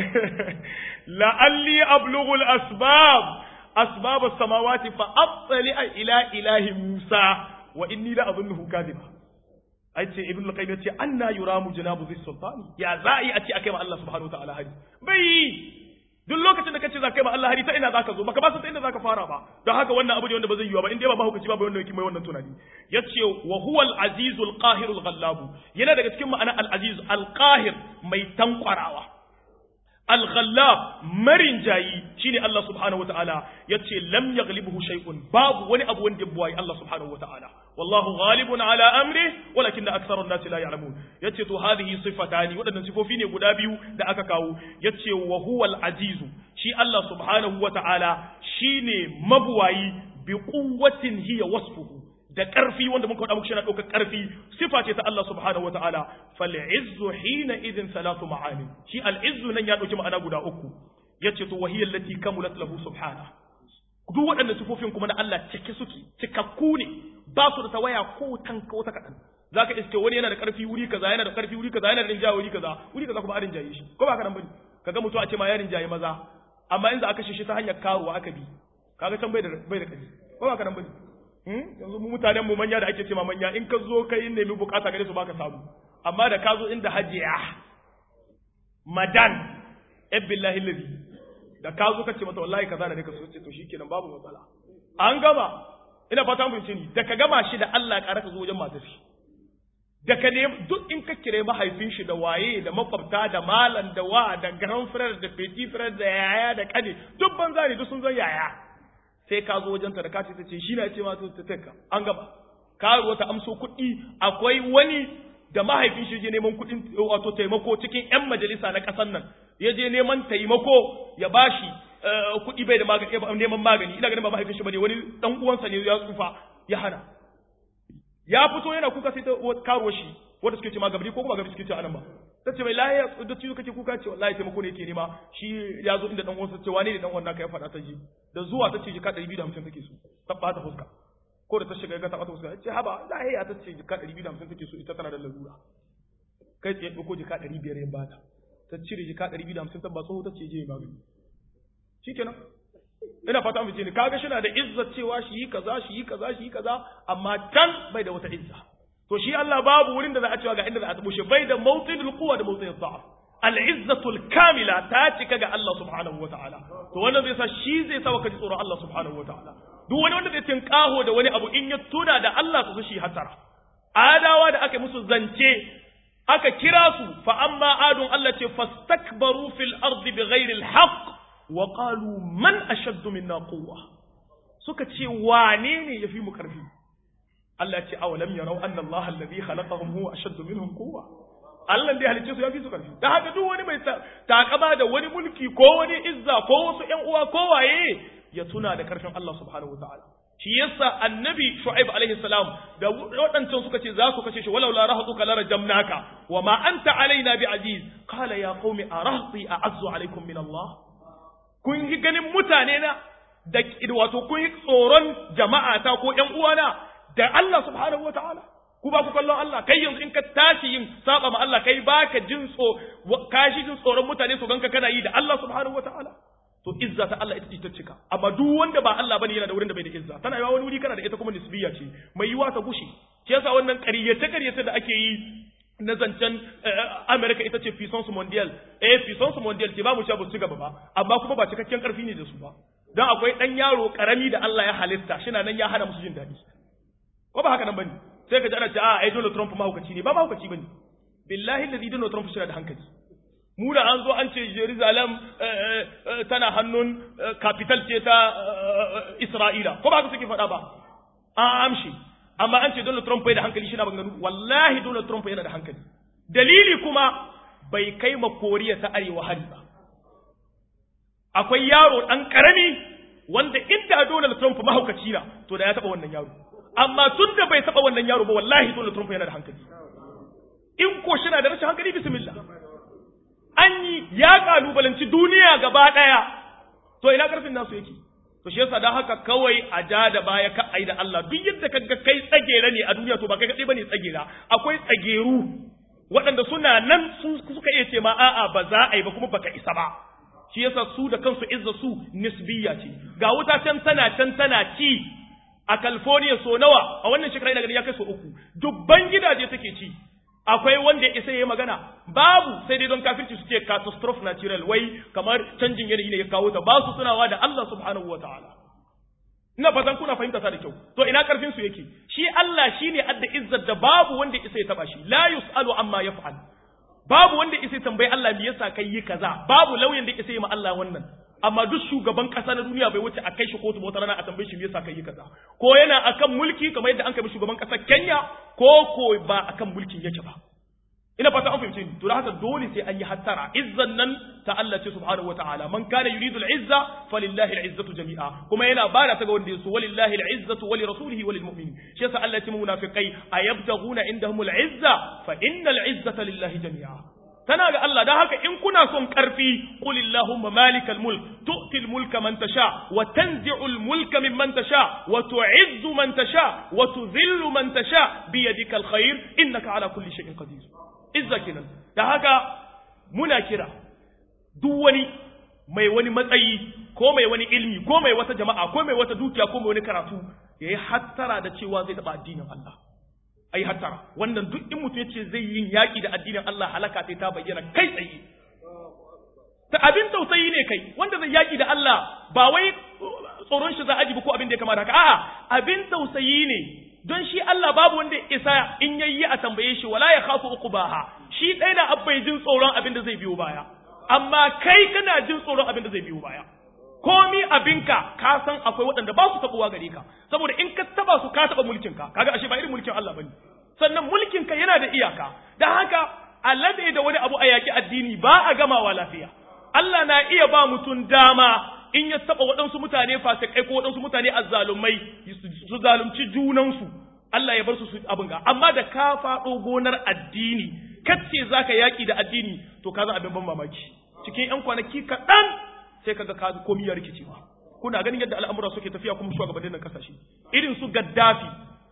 la'alli ablughu al-asbab asbab as-samawati fa attali ila ilahi musa wa inni la adhunnuhu kadhiba ai ce ibn al-qayyim yace anna yuramu janabu zis sultani ya za'i a ce akai ma Allah subhanahu wa ta'ala hari bai duk lokacin da kace za kai ma Allah hari ta ina zaka zo baka ba san ta inda zaka fara ba don haka wannan abu ne wanda ba zai yiwa ba in dai ba mahukaci ba wanda yake mai wannan tunani yace wa huwa al-aziz al-qahir al-ghallab yana daga cikin ma'ana al-aziz al-qahir mai tankwarawa al-ghallab marin jayi shine Allah subhanahu wataala yace lam yaghlibuhu shay'un babu wani abu wanda ya buwayi Allah subhanahu wataala wallahu ghalibun ala amri walakin aktharu an-nas la ya'lamun yace to hadhihi sifatani wadannan sifofi ne guda biyu da aka kawo yace wa huwal azizu shi Allah subhanahu wataala shine mabuwayi bi quwwatin hiya wasfuhu da ƙarfi wanda muka faɗa muku yana ɗaukar ƙarfi sifa ce ta Allah subhanahu wa ta'ala fal izzu hina idin salatu ma'ani shi al izzu nan ya ɗauki ma'ana guda uku yace to wahiyal lati kamulat lahu subhana duk waɗannan sifofin kuma na Allah cike suke cikakku ne ba su da tawaya ko tan ko ta kaɗan zaka iske wani yana da ƙarfi wuri kaza yana da ƙarfi wuri kaza yana da rinjaye wuri kaza wuri kaza kuma a rinjaye shi ko ba ka nan bane kaga mutum a ce ma ya rinjaye maza amma in za a kashe shi ta hanyar karuwa aka bi kaga can bai da bai da ƙarfi ko ba ka nan bane yanzu mu mutanen mu manya da ake ce ma manya in ka zo kai nemi bukata gare su baka samu amma da ka zo inda hajiya madan billahi ladhi da ka zo ka ce mata wallahi kaza da ne ka so ce to shikenan babu matsala an gama ina fata mun ni da ka gama shi da Allah ƙara ka zo wajen matar shi da ka ne duk in ka kire mahaifin shi da waye da makwabta da malam da wa da grand frère da petit frère da yaya da kane duk banza ne duk sun zan yaya sai ka zo wajenta da kati ta ce shi na ce ma ta taka an gaba karuwa ta amso kuɗi akwai wani da mahaifin shi je neman kuɗin wato taimako cikin ƴan majalisa na ƙasar nan ya je neman taimako ya bashi kuɗi bai da magani neman magani ina ganin ba mahaifin shi bane wani dan uwansa ne ya tsufa ya hana ya fito yana kuka sai ta karuwa shi wanda suke ce ma gabri ko kuma gabri suke ce anan ba ta ce mai lahiya da ciwo kake kuka ce wallahi taimako ne yake nema shi ya zo inda dan uwansa ce wane ne dan uwan naka ya faɗa ta ji da zuwa ta ce jika 250 take so ta bata fuska ko da ta shiga ga ta bata fuska ce haba lahiya ta ce jika 250 take so ita tana da larura kai tsaye ɗauko jika 500 ya bata ta cire jika 250 ta ba tsoho ta ce je magani shikenan ina fata mu ce ne kaga shi na da izza cewa shi yi kaza shi yi kaza shi yi kaza amma can bai da wata izza to shi Allah babu wurin da za a cewa ga inda za a tabo shi bai da mawqidul quwwa da mawqidul dha'f al-izzatul kamila ta cika ga Allah subhanahu wataala to wannan zai sa shi zai sa ka ji tsoron Allah subhanahu wataala duk wani wanda zai tinkaho da wani abu in ya tuna da Allah su shi hatara adawa da aka musu zance aka kira su fa amma adun Allah ce fastakbaru fil ardi bighairi al-haqq wa qalu man ashaddu minna quwwa suka ce wane ne yafi mu karfi Allah ce awalam yarau anna Allah alladhi khalaqahum huwa ashaddu minhum quwwa Allah da ya halicce su yafi su karfi dan haka duk wani mai takaba da wani mulki ko wani izza ko wasu ƴan uwa ko waye ya tuna da karfin Allah subhanahu wataala shi yasa annabi shu'aib alaihi salam da waɗancan suka ce za su kashe shi walau la rahatuka la rajamnaka wa ma anta alaina bi aziz qala ya qaumi arahti a'azzu alaikum min Allah kun yi ganin mutane na da wato kun yi tsoron jama'a ta ko ƴan uwana da Allah subhanahu wa ta'ala ku ba ku kallon Allah kai yanzu in ka tashi yin saba ma Allah kai baka jin tso ka shi jin tsoron mutane su ganka kana yi da Allah subhanahu wa ta'ala to izza ta Allah ita ce ta cika amma duk wanda ba Allah bane yana da wurin da bai da izza tana yawa wani wuri kana da ita kuma nisbiya ce mai yiwa ta gushi shi yasa wannan ƙaryace ƙaryace da ake yi na zancen Amerika ita ce puissance mondial eh puissance mondial ce ba mu ce ba su gaba ba amma kuma ba cikakken karfi ne da su ba dan akwai dan yaro karami da Allah ya halitta shi nan ya hana musu jin daɗi ko ba haka nan bane sai ka ji ana ce a ai Donald Trump mahaukaci ne ba mahaukaci bane billahi alladhi Donald Trump shi da hankali mu da an zo an ce Jerusalem tana hannun capital ce ta Isra'ila ko ba haka suke faɗa ba an amshi amma an ce Donald Trump bai da hankali shi na banganu wallahi Donald Trump yana da hankali dalili kuma bai kai ma Koriya ta Arewa hari ba akwai yaro ɗan ƙarami wanda inda Donald Trump mahaukaci na to da ya taɓa wannan yaro amma tun da bai taɓa wannan yaro ba wallahi Donald Trump yana da hankali in ko shi na da rashin hankali bismillah an yi ya kalubalanci duniya gaba ɗaya to ina ƙarfin nasu yake to shi yasa dan haka kawai a ja da baya ka ai da Allah duk yadda kaga kai tsagera ne a duniya to ba kai kadai bane tsagera akwai tsageru waɗanda suna nan su suka iya ce ma a'a ba za a yi ba kuma baka isa ba shi yasa su da kansu izza su nisbiya ce ga wuta can tana can tana ci a California so nawa a wannan shekara ina gani ya kai so uku dubban gidaje take ci akwai wanda ya isa ya magana babu sai dai don kafirci su ce catastrophe natural wai kamar canjin yanayi ne ya kawo ta ba su tunawa da Allah subhanahu wataala ina fatan kuna fahimta ta da kyau to ina karfin su yake shi Allah shine adda izzar da babu wanda isa ya taba shi la yusalu amma yaf'al babu wanda isa tambayi Allah me yasa kai yi kaza babu lauyan da isa yi ma Allah wannan amma duk shugaban kasa na duniya bai wuce a kai shi kotu wata rana a tambaye shi me yasa kai yi kaza ko yana akan mulki kamar yadda an kai shugaban kasar Kenya ko ko ba akan mulkin yake ba ina fata an fahimce ni to haka dole sai an yi hattara izzan nan ta Allah ce subhanahu wataala man kana yuridu al-izza falillahi al-izzatu jami'a kuma yana bada ta ga wanda yaso walillahi al-izzatu wa lirasulihi wa lilmu'minin shi yasa Allah ya ce munafiqai ayabtaghuna indahum al-izza fa innal izzata lillahi jami'a tana ga Allah dan haka in kuna son karfi qulillahumma malikal mulk tu'til mulka man tasha wa tanzi'ul mulka mimman tasha wa tu'izzu man tasha wa tudhillu man tasha bi yadikal khair innaka ala kulli shay'in qadir izza kenan da haka muna kira duk wani mai wani matsayi ko mai wani ilmi ko mai wata jama'a ko mai wata dukiya ko mai wani karatu yayi hattara da cewa zai taba addinin Allah ai hattara wannan duk in mutum yace zai yin yaki da addinin Allah halaka sai ta bayyana kai tsaye ta abin tausayi ne kai wanda zai yaki da Allah ba wai tsoron shi za a ko abin da ya kamata haka a'a abin tausayi ne don shi Allah babu wanda isa in yayi a tambaye shi wala ya khafu uqbaha shi dai na abbai jin tsoron abin da zai biyo baya amma kai kana jin tsoron abin da zai biyo baya komi abinka ka san akwai waɗanda ba su tabuwa gare ka saboda in ka taba su ka taba mulkin ka kaga ashe ba irin mulkin Allah bane sannan mulkin ka yana da iyaka dan haka alade da wani abu a yaki addini ba a gamawa lafiya Allah na iya ba mutum dama in ya taba waɗansu mutane fasikai ko waɗansu mutane azzalumai su zalunci junansu Allah ya bar su su abin ga amma da ka faɗo gonar addini kace zaka yaki da addini to ka za abin ban mamaki cikin yan kwanaki kaɗan sai kaga ka komi ya rikicewa kuna ganin yadda al'amura suke tafiya kuma shugabannin nan kasashe irin su Gaddafi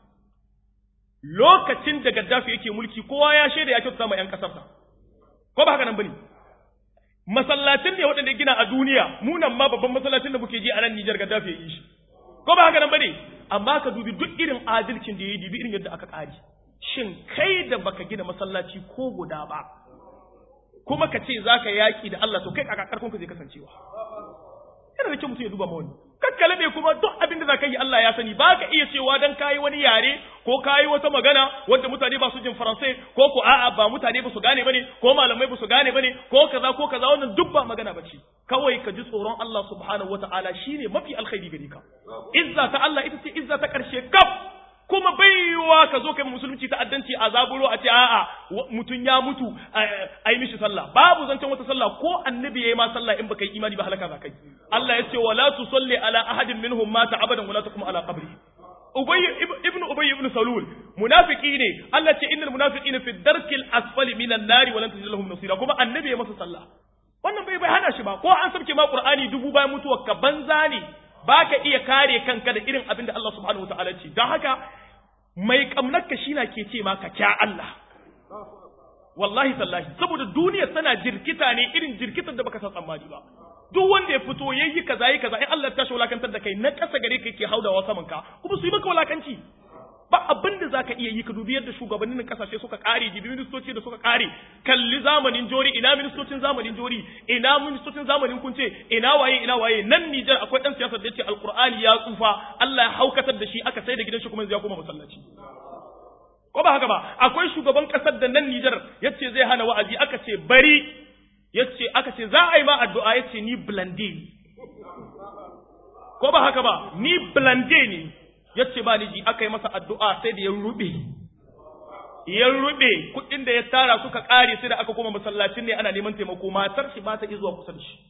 lokacin da Gaddafi yake mulki kowa ya shaida ya kyautata ma yan kasarsa ko ba haka nan bane masallacin ne waɗanda gina a duniya munan ma babban masallacin da muke ji a nan Nijar Gaddafi ya yi shi ko ba haka nan bane amma ka dubi duk irin adalcin da ya yi dubi irin yadda aka kare shin kai da baka gina masallaci ko guda ba kuma ka ce zaka yaki da Allah to kai a karfin ka zai kasancewa yana da kyau mutum ya duba ma wani kakkale ne kuma duk abin da zaka yi Allah ya sani ba ka iya cewa dan kayi wani yare ko kayi wata magana wanda mutane ba su jin faransai ko ko a'a ba mutane ba su gane bane ko malamai ba su gane bane ko kaza ko kaza wannan duk ba magana bace kawai ka ji tsoron Allah subhanahu wataala shine mafi alkhairi gare ka izza ta Allah ita ce izza ta karshe kaf kuma baiwa ka zo kai musulunci ta'addanci a zaburo a ce a'a mutum ya mutu a yi mishi sallah babu zancen wata sallah ko annabi yayi ma sallah in baka yi imani ba halaka za kai Allah ya ce wala tusalli ala ahadin minhum mata abadan wala taqum ala qabri Ubay ibn Ubay ibn Salul munafiki ne Allah ce innal munafiqina fi darkil asfali minan nari wa lan tajid lahum nasira kuma annabi ya masa sallah wannan bai bai hana shi ba ko an sabke ma Qur'ani dubu bayan mutuwar ka banza ne baka iya kare kanka da irin abin da Allah subhanahu wataala ce don haka mai kamnarka shi na ke ce ma ka kya Allah wallahi tallahi saboda duniya tana jirkita ne irin jirkitar da baka san tsammani ba duk wanda ya fito yayi kaza yayi kaza in Allah ya tashi wulakantar da kai na kasa gare ka yake haudawa saman ka kuma su yi maka wulakanci ba abin da zaka iya yi ka dubi yadda shugabannin kasashe suka kare jibi ministoci da suka kare kalli zamanin jori ina ministocin zamanin jori ina ministocin zamanin kunce ina waye ina waye nan Nijar akwai dan siyasar da yace alqur'ani ya tsufa Allah ya haukatar da shi aka sai da gidan shi kuma ya koma masallaci ko ba haka ba akwai shugaban kasar da nan Nijar yace zai hana wa'azi aka ce bari yace aka ce za a yi ma addu'a yace ni blande ko ba haka ba ni blande ne yace ba ni ji aka yi masa addu'a sai da ya rube ya rube kuɗin da ya tara suka ƙare sai da aka koma masallacin ne ana neman taimako matar shi ba ta zuwa kusa da shi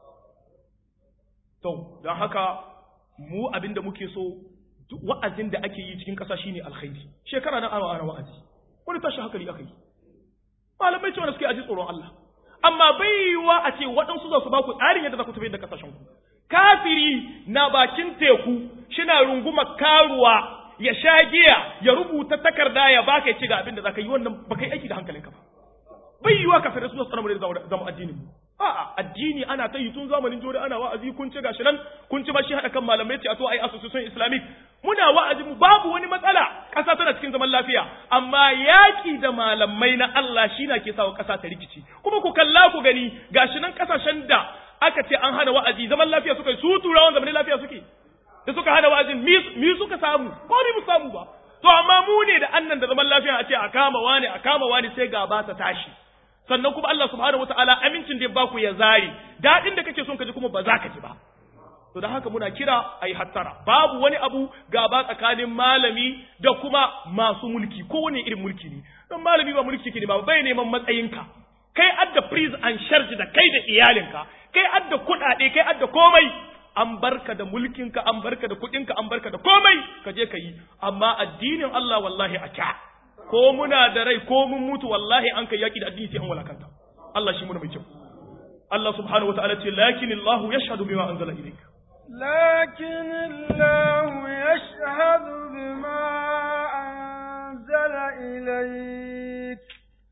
to don haka mu abin da muke so wa'azin da ake yi cikin ƙasa shine alkhairi shekara nan ana ana wa'azi wani tashi hankali aka yi malamai cewa suke aji tsoron Allah amma baiwa a ce waɗansu za su ba ku tsarin yadda za ku tafi da ƙasashen ku kafiri na bakin teku shina runguma karuwa ya sha giya ya rubuta takarda ya baka ya ci ga abin da zaka yi wannan baka yi aiki da hankalinka ba bai yiwa kafirai su tsara mu da zama addinin mu a'a addini ana ta yi tun zamanin jori ana wa'azi kun ci gashi nan kun ci bashi hada kan malamai ce a to ai association islamic muna wa'azi mu babu wani matsala kasa tana cikin zaman lafiya amma yaki da malamai na Allah shi na ke sawa kasa ta rikici kuma ku kalla ku gani gashi nan kasashen da aka ce an hana wa'azi zaman lafiya suka yi su turawan zaman lafiya suke da suka hana wa'azin mi suka samu ko ni mu samu ba to amma mu ne da annan da zaman lafiya a ce a kama wani a kama wani sai gaba ta tashi sannan kuma Allah subhanahu wataala amincin da ya baku ya zari dadin da kake son ka ji kuma ba za ka ji ba to da haka muna kira ayi hattara babu wani abu gaba tsakanin malami da kuma masu mulki ko wani irin mulki ne don malami ba mulki ke ne ba bai neman matsayinka kai adda prise and charge da kai da iyalinka kai adda kuɗaɗe kai adda komai an barka da mulkinka an barka da kuɗinka an barka da komai ka je ka yi amma addinin Allah wallahi a kya ko muna da rai ko mun mutu wallahi an kai yaki da addini sai an walakanta Allah shi muna mai kyau Allah subhanahu wataala ce lakin Allah yashhadu bima anzala ilayka لكن الله يشهد بما أنزل إليك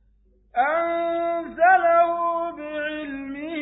أنزله بعلمه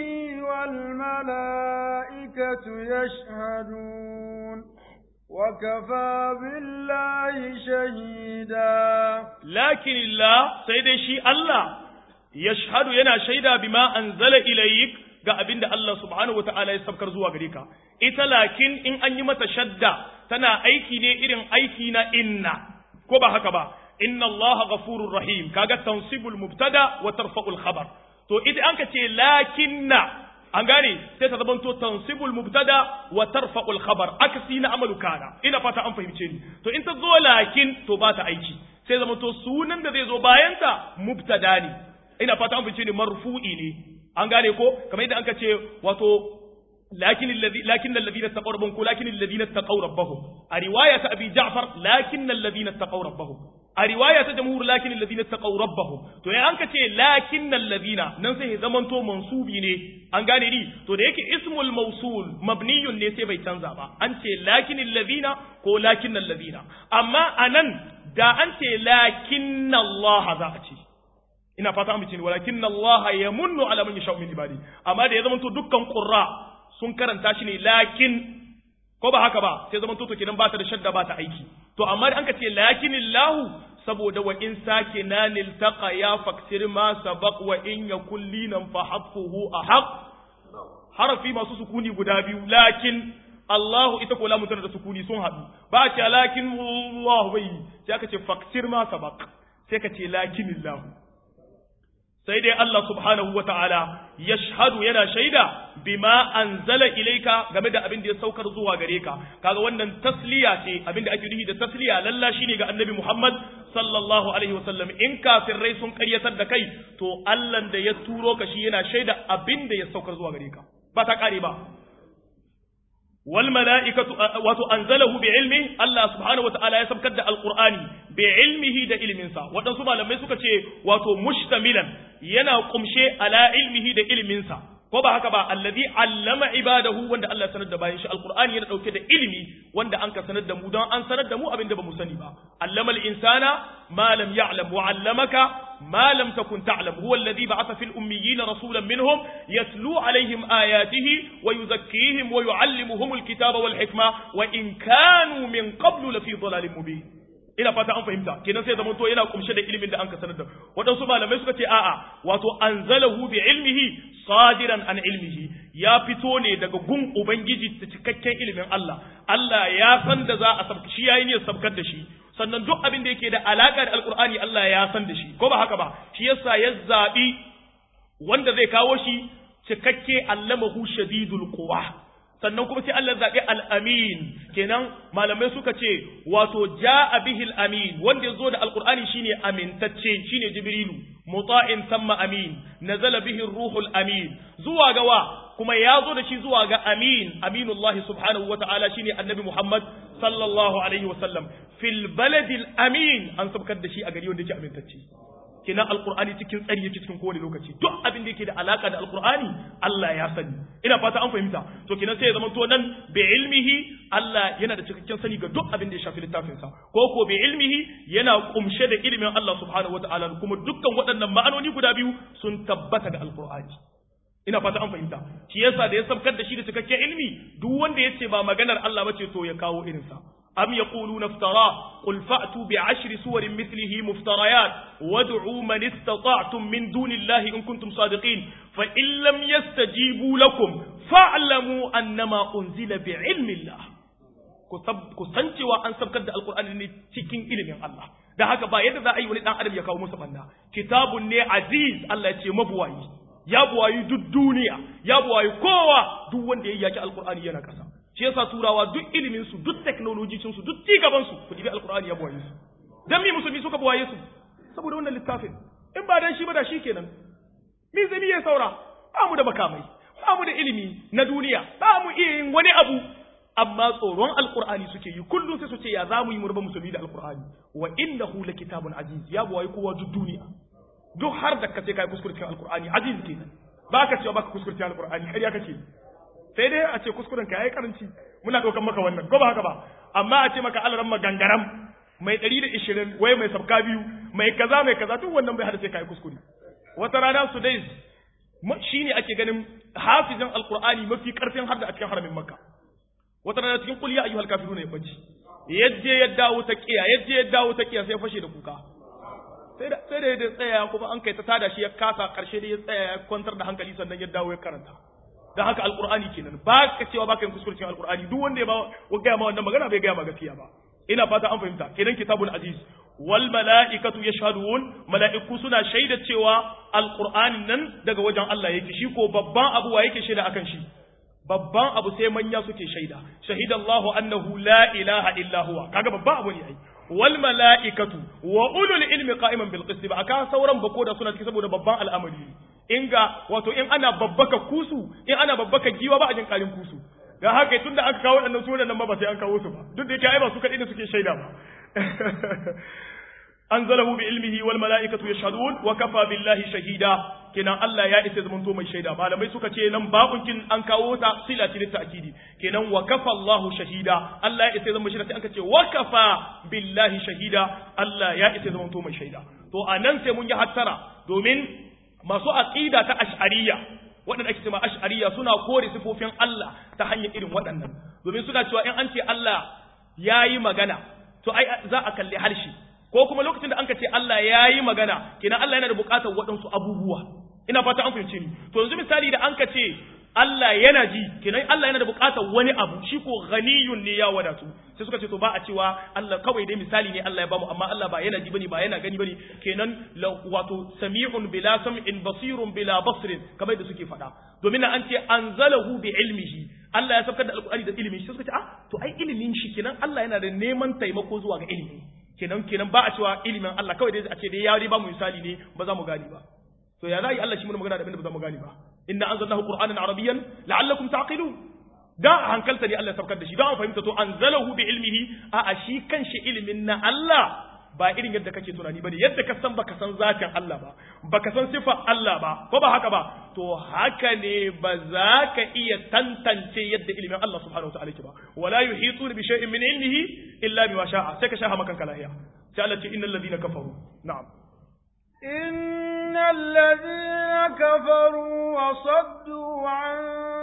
والملائكة يشهدون وكفى بالله شهيدا لكن الله سيدي شي الله يشهد ينا شهيدا بما أنزل إليك ga abin da Allah subhanahu wata'ala ya sabkar zuwa gare ka ita lakin in an yi mata shadda tana aiki ne irin aiki na inna ko ba haka ba inna Allah ghafurur rahim kaga tansibul mubtada wa tarfa'ul khabar to idan an ka ce lakinna an gane sai ta zamanto tansibul mubtada wa tarfa'ul khabar akasi na amalu kana ina fata an fahimce ni to in ta zo lakin to ba ta aiki sai zamanto sunan da zai zo bayan ta mubtada ne ina fata an fahimce ni marfu'i ne an gane ko kamar yadda anka ce wato لكن الذي لكن الذين اتقوا ربهم لكن الذين اتقوا ربهم رواية أبي جعفر لكن الذين اتقوا ربهم رواية جمهور لكن الذين اتقوا ربهم to ya anka ce lakin alladhina nan sai ya zamanto mansubi ne an gane ni to da yake ismul mawsul mabniyun ne sai bai canza ba an ce lakin alladhina ko lakin alladhina amma anan da an ce lakin Allah za a ce ina fata an bice walakin Allah yamunnu ala man yasha min ibadi amma da ya zamanto dukkan qurra sun karanta shi ne lakin ko ba haka ba sai zaman toto kenan ba ta da shadda ba ta aiki to amma an ka ce lakinillahu saboda wa in sake na niltaqa ya faksir ma sabaq wa in yakul linan fa hafuhu ahaq harafi masu sukuni guda biyu lakin Allahu ita ko lamun tana da sukuni sun haɗu ba ce lakin Allah bai sai aka ce faksir ma sabaq sai ka ce lakinillahu sai dai Allah subhanahu wa ta'ala ya shahadu yana shaida bima anzala ilaika game da abin da ya saukar zuwa gare ka kaga wannan tasliya ce abin da ake nufi da tasliya lalla shine ga annabi Muhammad sallallahu alaihi wasallam in kafirai sun karyatar da kai to Allah da ya turo ka shi yana shaida abin da ya saukar zuwa gare ka ba ta kare ba wal mala'ikatu wato anzalahu bi ilmi Allah subhanahu wataala ya sabkar da alqur'ani bi ilmihi da ilminsa waɗansu malamai suka ce wato mushtamilan yana kumshe ala ilmihi da ilminsa ko ba haka ba allazi allama ibadahu wanda Allah sanar da bayan shi alqur'ani yana dauke da ilimi wanda an ka sanar da mu don an sanar da mu abin da bamu sani ba allama al-insana ma lam ya'lam wa 'allamaka ما لم تكن تعلم هو الذي بعث في الأميين رسولا منهم يتلو عليهم آياته ويزكيهم ويعلمهم الكتاب والحكمة وإن كانوا من قبل لفي ضلال مبين ina fata an fahimta kenan sai zamanto yana kumshe da ilimin da an ka sanar da waɗansu malamai suka ce a'a wato anzalahu bi ilmihi sadiran an ilmihi ya fito ne daga gun ubangiji ta cikakken ilimin Allah Allah ya san da za a sabka shi yayi ne sabkar da shi sannan duk abin da yake da alaka da alkur'ani Allah ya san da shi ko ba haka ba shi yasa ya zabi wanda zai kawo shi cikakke allamahu shadidul quwa sannan kuma sai Allah zabi al-amin kenan malamai suka ce wato jaa bihi al-amin wanda yazo da alkur'ani shine amintacce shine jibrilu muta'in thumma amin nazala bihi ar-ruhul amin zuwa ga wa kuma ya zo da shi zuwa ga amin aminullahi subhanahu wata'ala shine annabi Muhammad sallallahu alaihi wasallam fil baladil amin an sabkar da shi a gari wanda yake amintacce kina alqur'ani cikin tsari yake cikin kowane lokaci duk abin da yake da alaka da alqur'ani Allah ya sani ina fata an fahimta to kina sai ya zama to nan bi ilmihi Allah yana da cikakken sani ga duk abin da ya shafi littafin sa ko ko bi ilmihi yana kumshe da ilimin Allah subhanahu wataala kuma dukkan waɗannan ma'anoni guda biyu sun tabbata ga alqur'ani ina fata an fahimta shi yasa da ya sabkar da shi da cikakken ilmi duk wanda ya ce ba maganar Allah bace to ya kawo irinsa am yaquluna iftara qul fa'tu bi ashri suwarin mithlihi muftarayat wad'u man istata'tum min dunillahi in kuntum sadiqin fa in lam yastajibu lakum fa'lamu annama unzila bi ilmi Allah ku san cewa an sabkar da alqur'ani ne cikin ilimin Allah da haka ba yadda za a yi wani dan adam ya kawo musu banna kitabun ne aziz Allah ya ce mabuwayi ya buwayi duk duniya ya buwayi kowa duk wanda ya yaki alkur'ani yana kasa shi yasa turawa duk ilimin su duk technology su duk cigaban su ku dibi alkur'ani ya buwaye su dan mi musulmi suka buwaye su saboda wannan littafin in ba dan shi ba da shi kenan mi zami ya saura ba mu da makamai ba mu da ilimi na duniya ba mu iya yin wani abu amma tsoron alkur'ani suke yi kullum sai su ce ya za mu yi murba musulmi da alkur'ani wa innahu lakitabun aziz ya buwayi kowa duk duniya duk har da kace kai kuskure cikin alqur'ani aziz kenan baka cewa baka kuskure cikin alqur'ani kariya kake sai dai a ce kuskuren ka yayi karanci muna daukan maka wannan ko ba haka ba amma a ce maka alaran magangaram mai 120 wai mai sabka biyu mai kaza mai kaza duk wannan bai hada sai kai kuskure wata rana su dai shine ake ganin hafizin alqur'ani mafi karfin hadda a cikin haramin makka wata rana cikin qul ya ayyuhal kafiruna ya bace yadda ya dawo ta kiya yadda ya dawo ta kiya sai fashe da kuka sai da sai da ya tsaya kuma an kai ta tada shi ya kasa karshe da ya tsaya ya kwantar da hankali sannan ya dawo ya karanta dan haka alqur'ani kenan ba ka cewa ba ka yin kuskure cikin alqur'ani duk wanda ya ba wa ga ma wannan magana bai ga ma gaskiya ba ina fata an fahimta kenan kitabul aziz wal mala'ikatu yashhadun mala'iku suna shaida cewa alqur'anin nan daga wajen Allah yake shi ko babban abu wa yake shaida akan shi babban abu sai manya suke shaida shahidallahu annahu la ilaha illa huwa kaga babban abu ne ai wal mala'ikatu wa ulul ilmi qa'iman bil qist ba aka sauran bako da suna ciki saboda babban al'amari in ga wato in ana babbaka kusu in ana babbaka giwa ba a jin karin kusu da haka tunda aka kawo waɗannan sunan nan ba sai an kawo su ba duk da yake ai ba su kaɗai da suke shaida ba anzalahu bi ilmihi wal mala'ikatu yashhadun wa kafa billahi shahida kenan Allah ya isa zamanto mai shaida malamai suka ce nan babunkin an kawo ta sila ce ta akidi kenan wa kafa Allahu shahida Allah ya isa zama shaida sai an ce wa kafa billahi shahida Allah ya isa zamanto mai shaida to anan sai mun yi hattara domin masu aqida ta ash'ariyya waɗanda ake cewa ash'ariyya suna kore sifofin Allah ta hanyar irin waɗannan domin suna cewa in an ce Allah yayi magana to ai za a kalli harshe ko kuma lokacin da an ka ce Allah ya yi magana kenan Allah yana da buƙatar waɗansu abubuwa ina fata an fahimce ni to yanzu misali da an ka ce Allah yana ji kenan Allah yana da buƙatar wani abu shi ko ghaniyun ne ya wadatu sai suka ce to ba a cewa Allah kawai dai misali ne Allah ya bamu amma Allah ba yana ji bane ba yana gani bane kenan wato sami'un bila sam'in basirun bila basrin kamar da suke faɗa domin an ce anzalahu bi ilmihi Allah ya saukar da alƙur'ani da ilimi sai suka ce ah to ai ilimin shi kenan Allah yana da neman taimako zuwa ga ilimi kenan kenan ba a cewa ilimin Allah kawai dai a ce dai ya ba mu misali ne ba za mu gani ba to ya za yi Allah shi mun magana da abinda ba za mu gani ba inna anzalnahu qur'anan arabiyyan la'allakum taqilun da a hankalta ne Allah ya saukar da shi da an fahimta to anzalahu bi ilmihi a a shi kanshi ilimin na Allah ba irin yadda kake tunani bane yadda ka san baka san zatin Allah ba baka san sifa Allah ba ko ba haka ba to haka ne ba za ka iya tantance yadda ilimin Allah subhanahu wataala ke ba wala yuhituna bi shay'in min ilmihi illa bima sha'a sai ka shaha makan kalahiya sai Allah ce innal ladina kafaru na'am innal ladina kafaru wa saddu an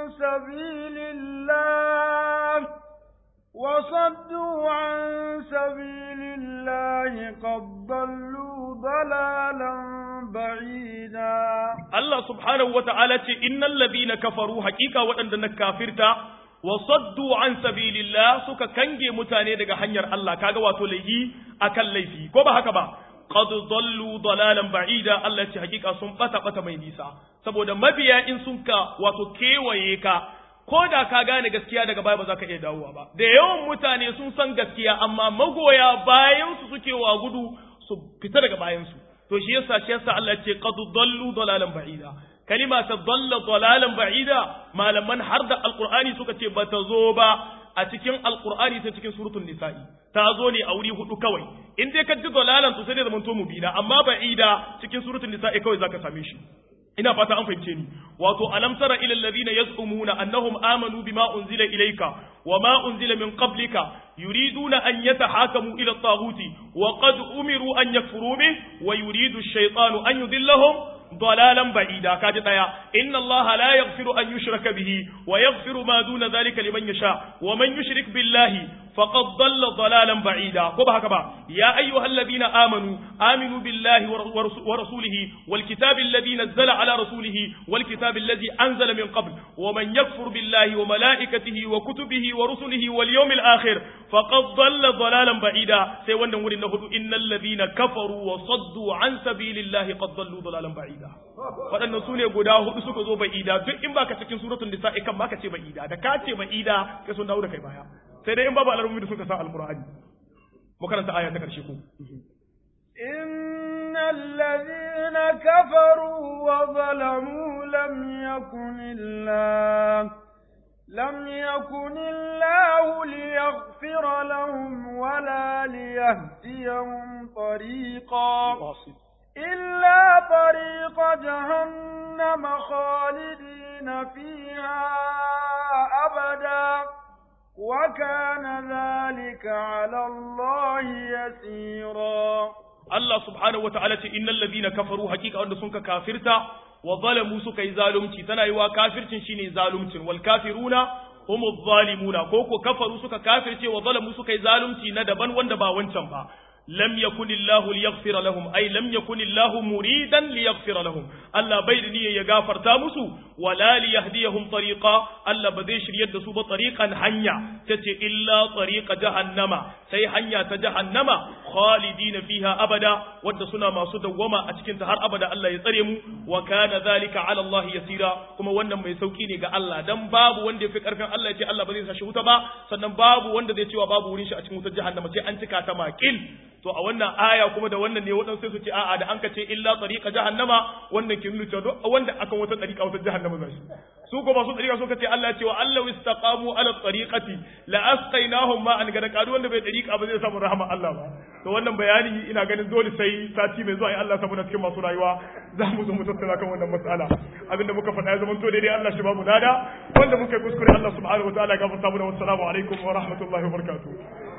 sabilillah وصدوا عن سبيل الله قد ضلوا ضلالا بعيدا الله سبحانه وتعالى إن الذين كفروا حقيقة وأن كافرتا وصدوا عن سبيل الله سكا كنجي متاني دغا hanyar Allah kaga wato laifi akan laifi ko ba haka ba qad dallu dalalan ba'ida Allah ce hakika sun bata bata mai nisa saboda mabiya in sun ka wato kewaye ka ko da ka gane gaskiya daga baya ba za ka iya dawowa ba da yawan mutane sun san gaskiya amma magoya bayan su suke wa gudu su fita daga bayan su to shi yasa shi yasa Allah ce qad dallu dalalan ba'ida kalima ta dalla dalalan ba'ida malaman har da alqur'ani suka ce bata zo ba a cikin alqur'ani ta cikin suratul nisa'i ta zo ne a wuri hudu kawai in dai ka ji dalalan to sai da zamanto mubina amma ba'ida cikin suratul nisa'i kawai zaka same shi ina fata an fahimce ni wato alam tara ila alladhina yaz'umuna annahum amanu bima unzila ilayka wama unzila min qablika yuriduna an yatahakamu ila at-taghuti wa qad umiru an yakfuru bih wa yuridu ash-shaytanu an yudillahum ضلالا بعيدا كاجي دايا ان الله لا يغفر ان يشرك به ويغفر ما دون ذلك لمن يشاء ومن يشرك بالله فقد ضل ضلالا بعيدا كوبا هكذا يا ايها الذين امنوا امنوا بالله ورسوله والكتاب الذي نزل على رسوله والكتاب الذي انزل من قبل ومن يكفر بالله وملائكته وكتبه ورسله واليوم الاخر فقد ضل ضلالا بعيدا سي wannan wurin na hudu innal ladina kafaru wa saddu an sabilillahi qad dallu dalalan ba'ida waɗannan su ne guda hudu suka zo ba'ida duk in baka cikin suratul nisa'i kan baka ce ba'ida da ka ce ba'ida kai sun dawo da kai baya sai dai in babu alarmumi da suka sa alqur'ani mu karanta aya ta karshe ko إن الذين كفروا وظلموا لم يكن الله لم يكن الله ليغفر لهم ولا ليهديهم طريقا إلا طريق جهنم خالدين فيها أبدا وكان ذلك على الله يسيرا Allah subhanahu wata'ala ce innal ladina kafaru hakika wanda sun ka kafirta wa zalamu suka yi zalunci tana yi wa kafircin shine zalumcin wal kafiruna humu zalimuna ko ko kafaru suka kafirce wa zalamu suka yi zalunci na daban wanda ba wancan ba lam yakunillahu liyaghfira lahum ay lam yakunillahu muridan liyaghfira lahum Allah bai da niyyar ya gafarta musu wala liyahdiyahum tariqa Allah ba zai shiryar da su ba tariqan hanya tace illa tariqa jahannama sai hanya ta jahannama khalidina fiha abada wadda suna masu dawwama a cikin ta har abada Allah ya tsare mu wa kana zalika ala Allah yasira kuma wannan mai sauki ne ga Allah dan babu wanda yafi karfin Allah ya ce Allah ba zai sa shi wuta ba sannan babu wanda zai cewa babu wurin shi a cikin wutar jahannama sai an cika ta makil to a wannan aya kuma da wannan ne waɗansu sai su ce a'a da an ka ce illa tariqa jahannama wannan ke nuna cewa wanda akan wata tariqa wata jahannama zai su ko masu tariqa suka ce Allah ya ce wa allahu istaqamu ala tariqati la asqainahum ma an gada kadu wanda bai tariqa ba zai samu rahama Allah ba to wannan bayani ina ganin dole sai sati mai zuwa in Allah saboda cikin masu rayuwa za mu zo mu tattauna kan wannan mas'ala abinda muka faɗa ya zama to daidai Allah shi ba mu dada wanda muka yi kuskure Allah subhanahu wa ta'ala ya gafarta mu da wassalamu alaikum wa rahmatullahi wa barakatuh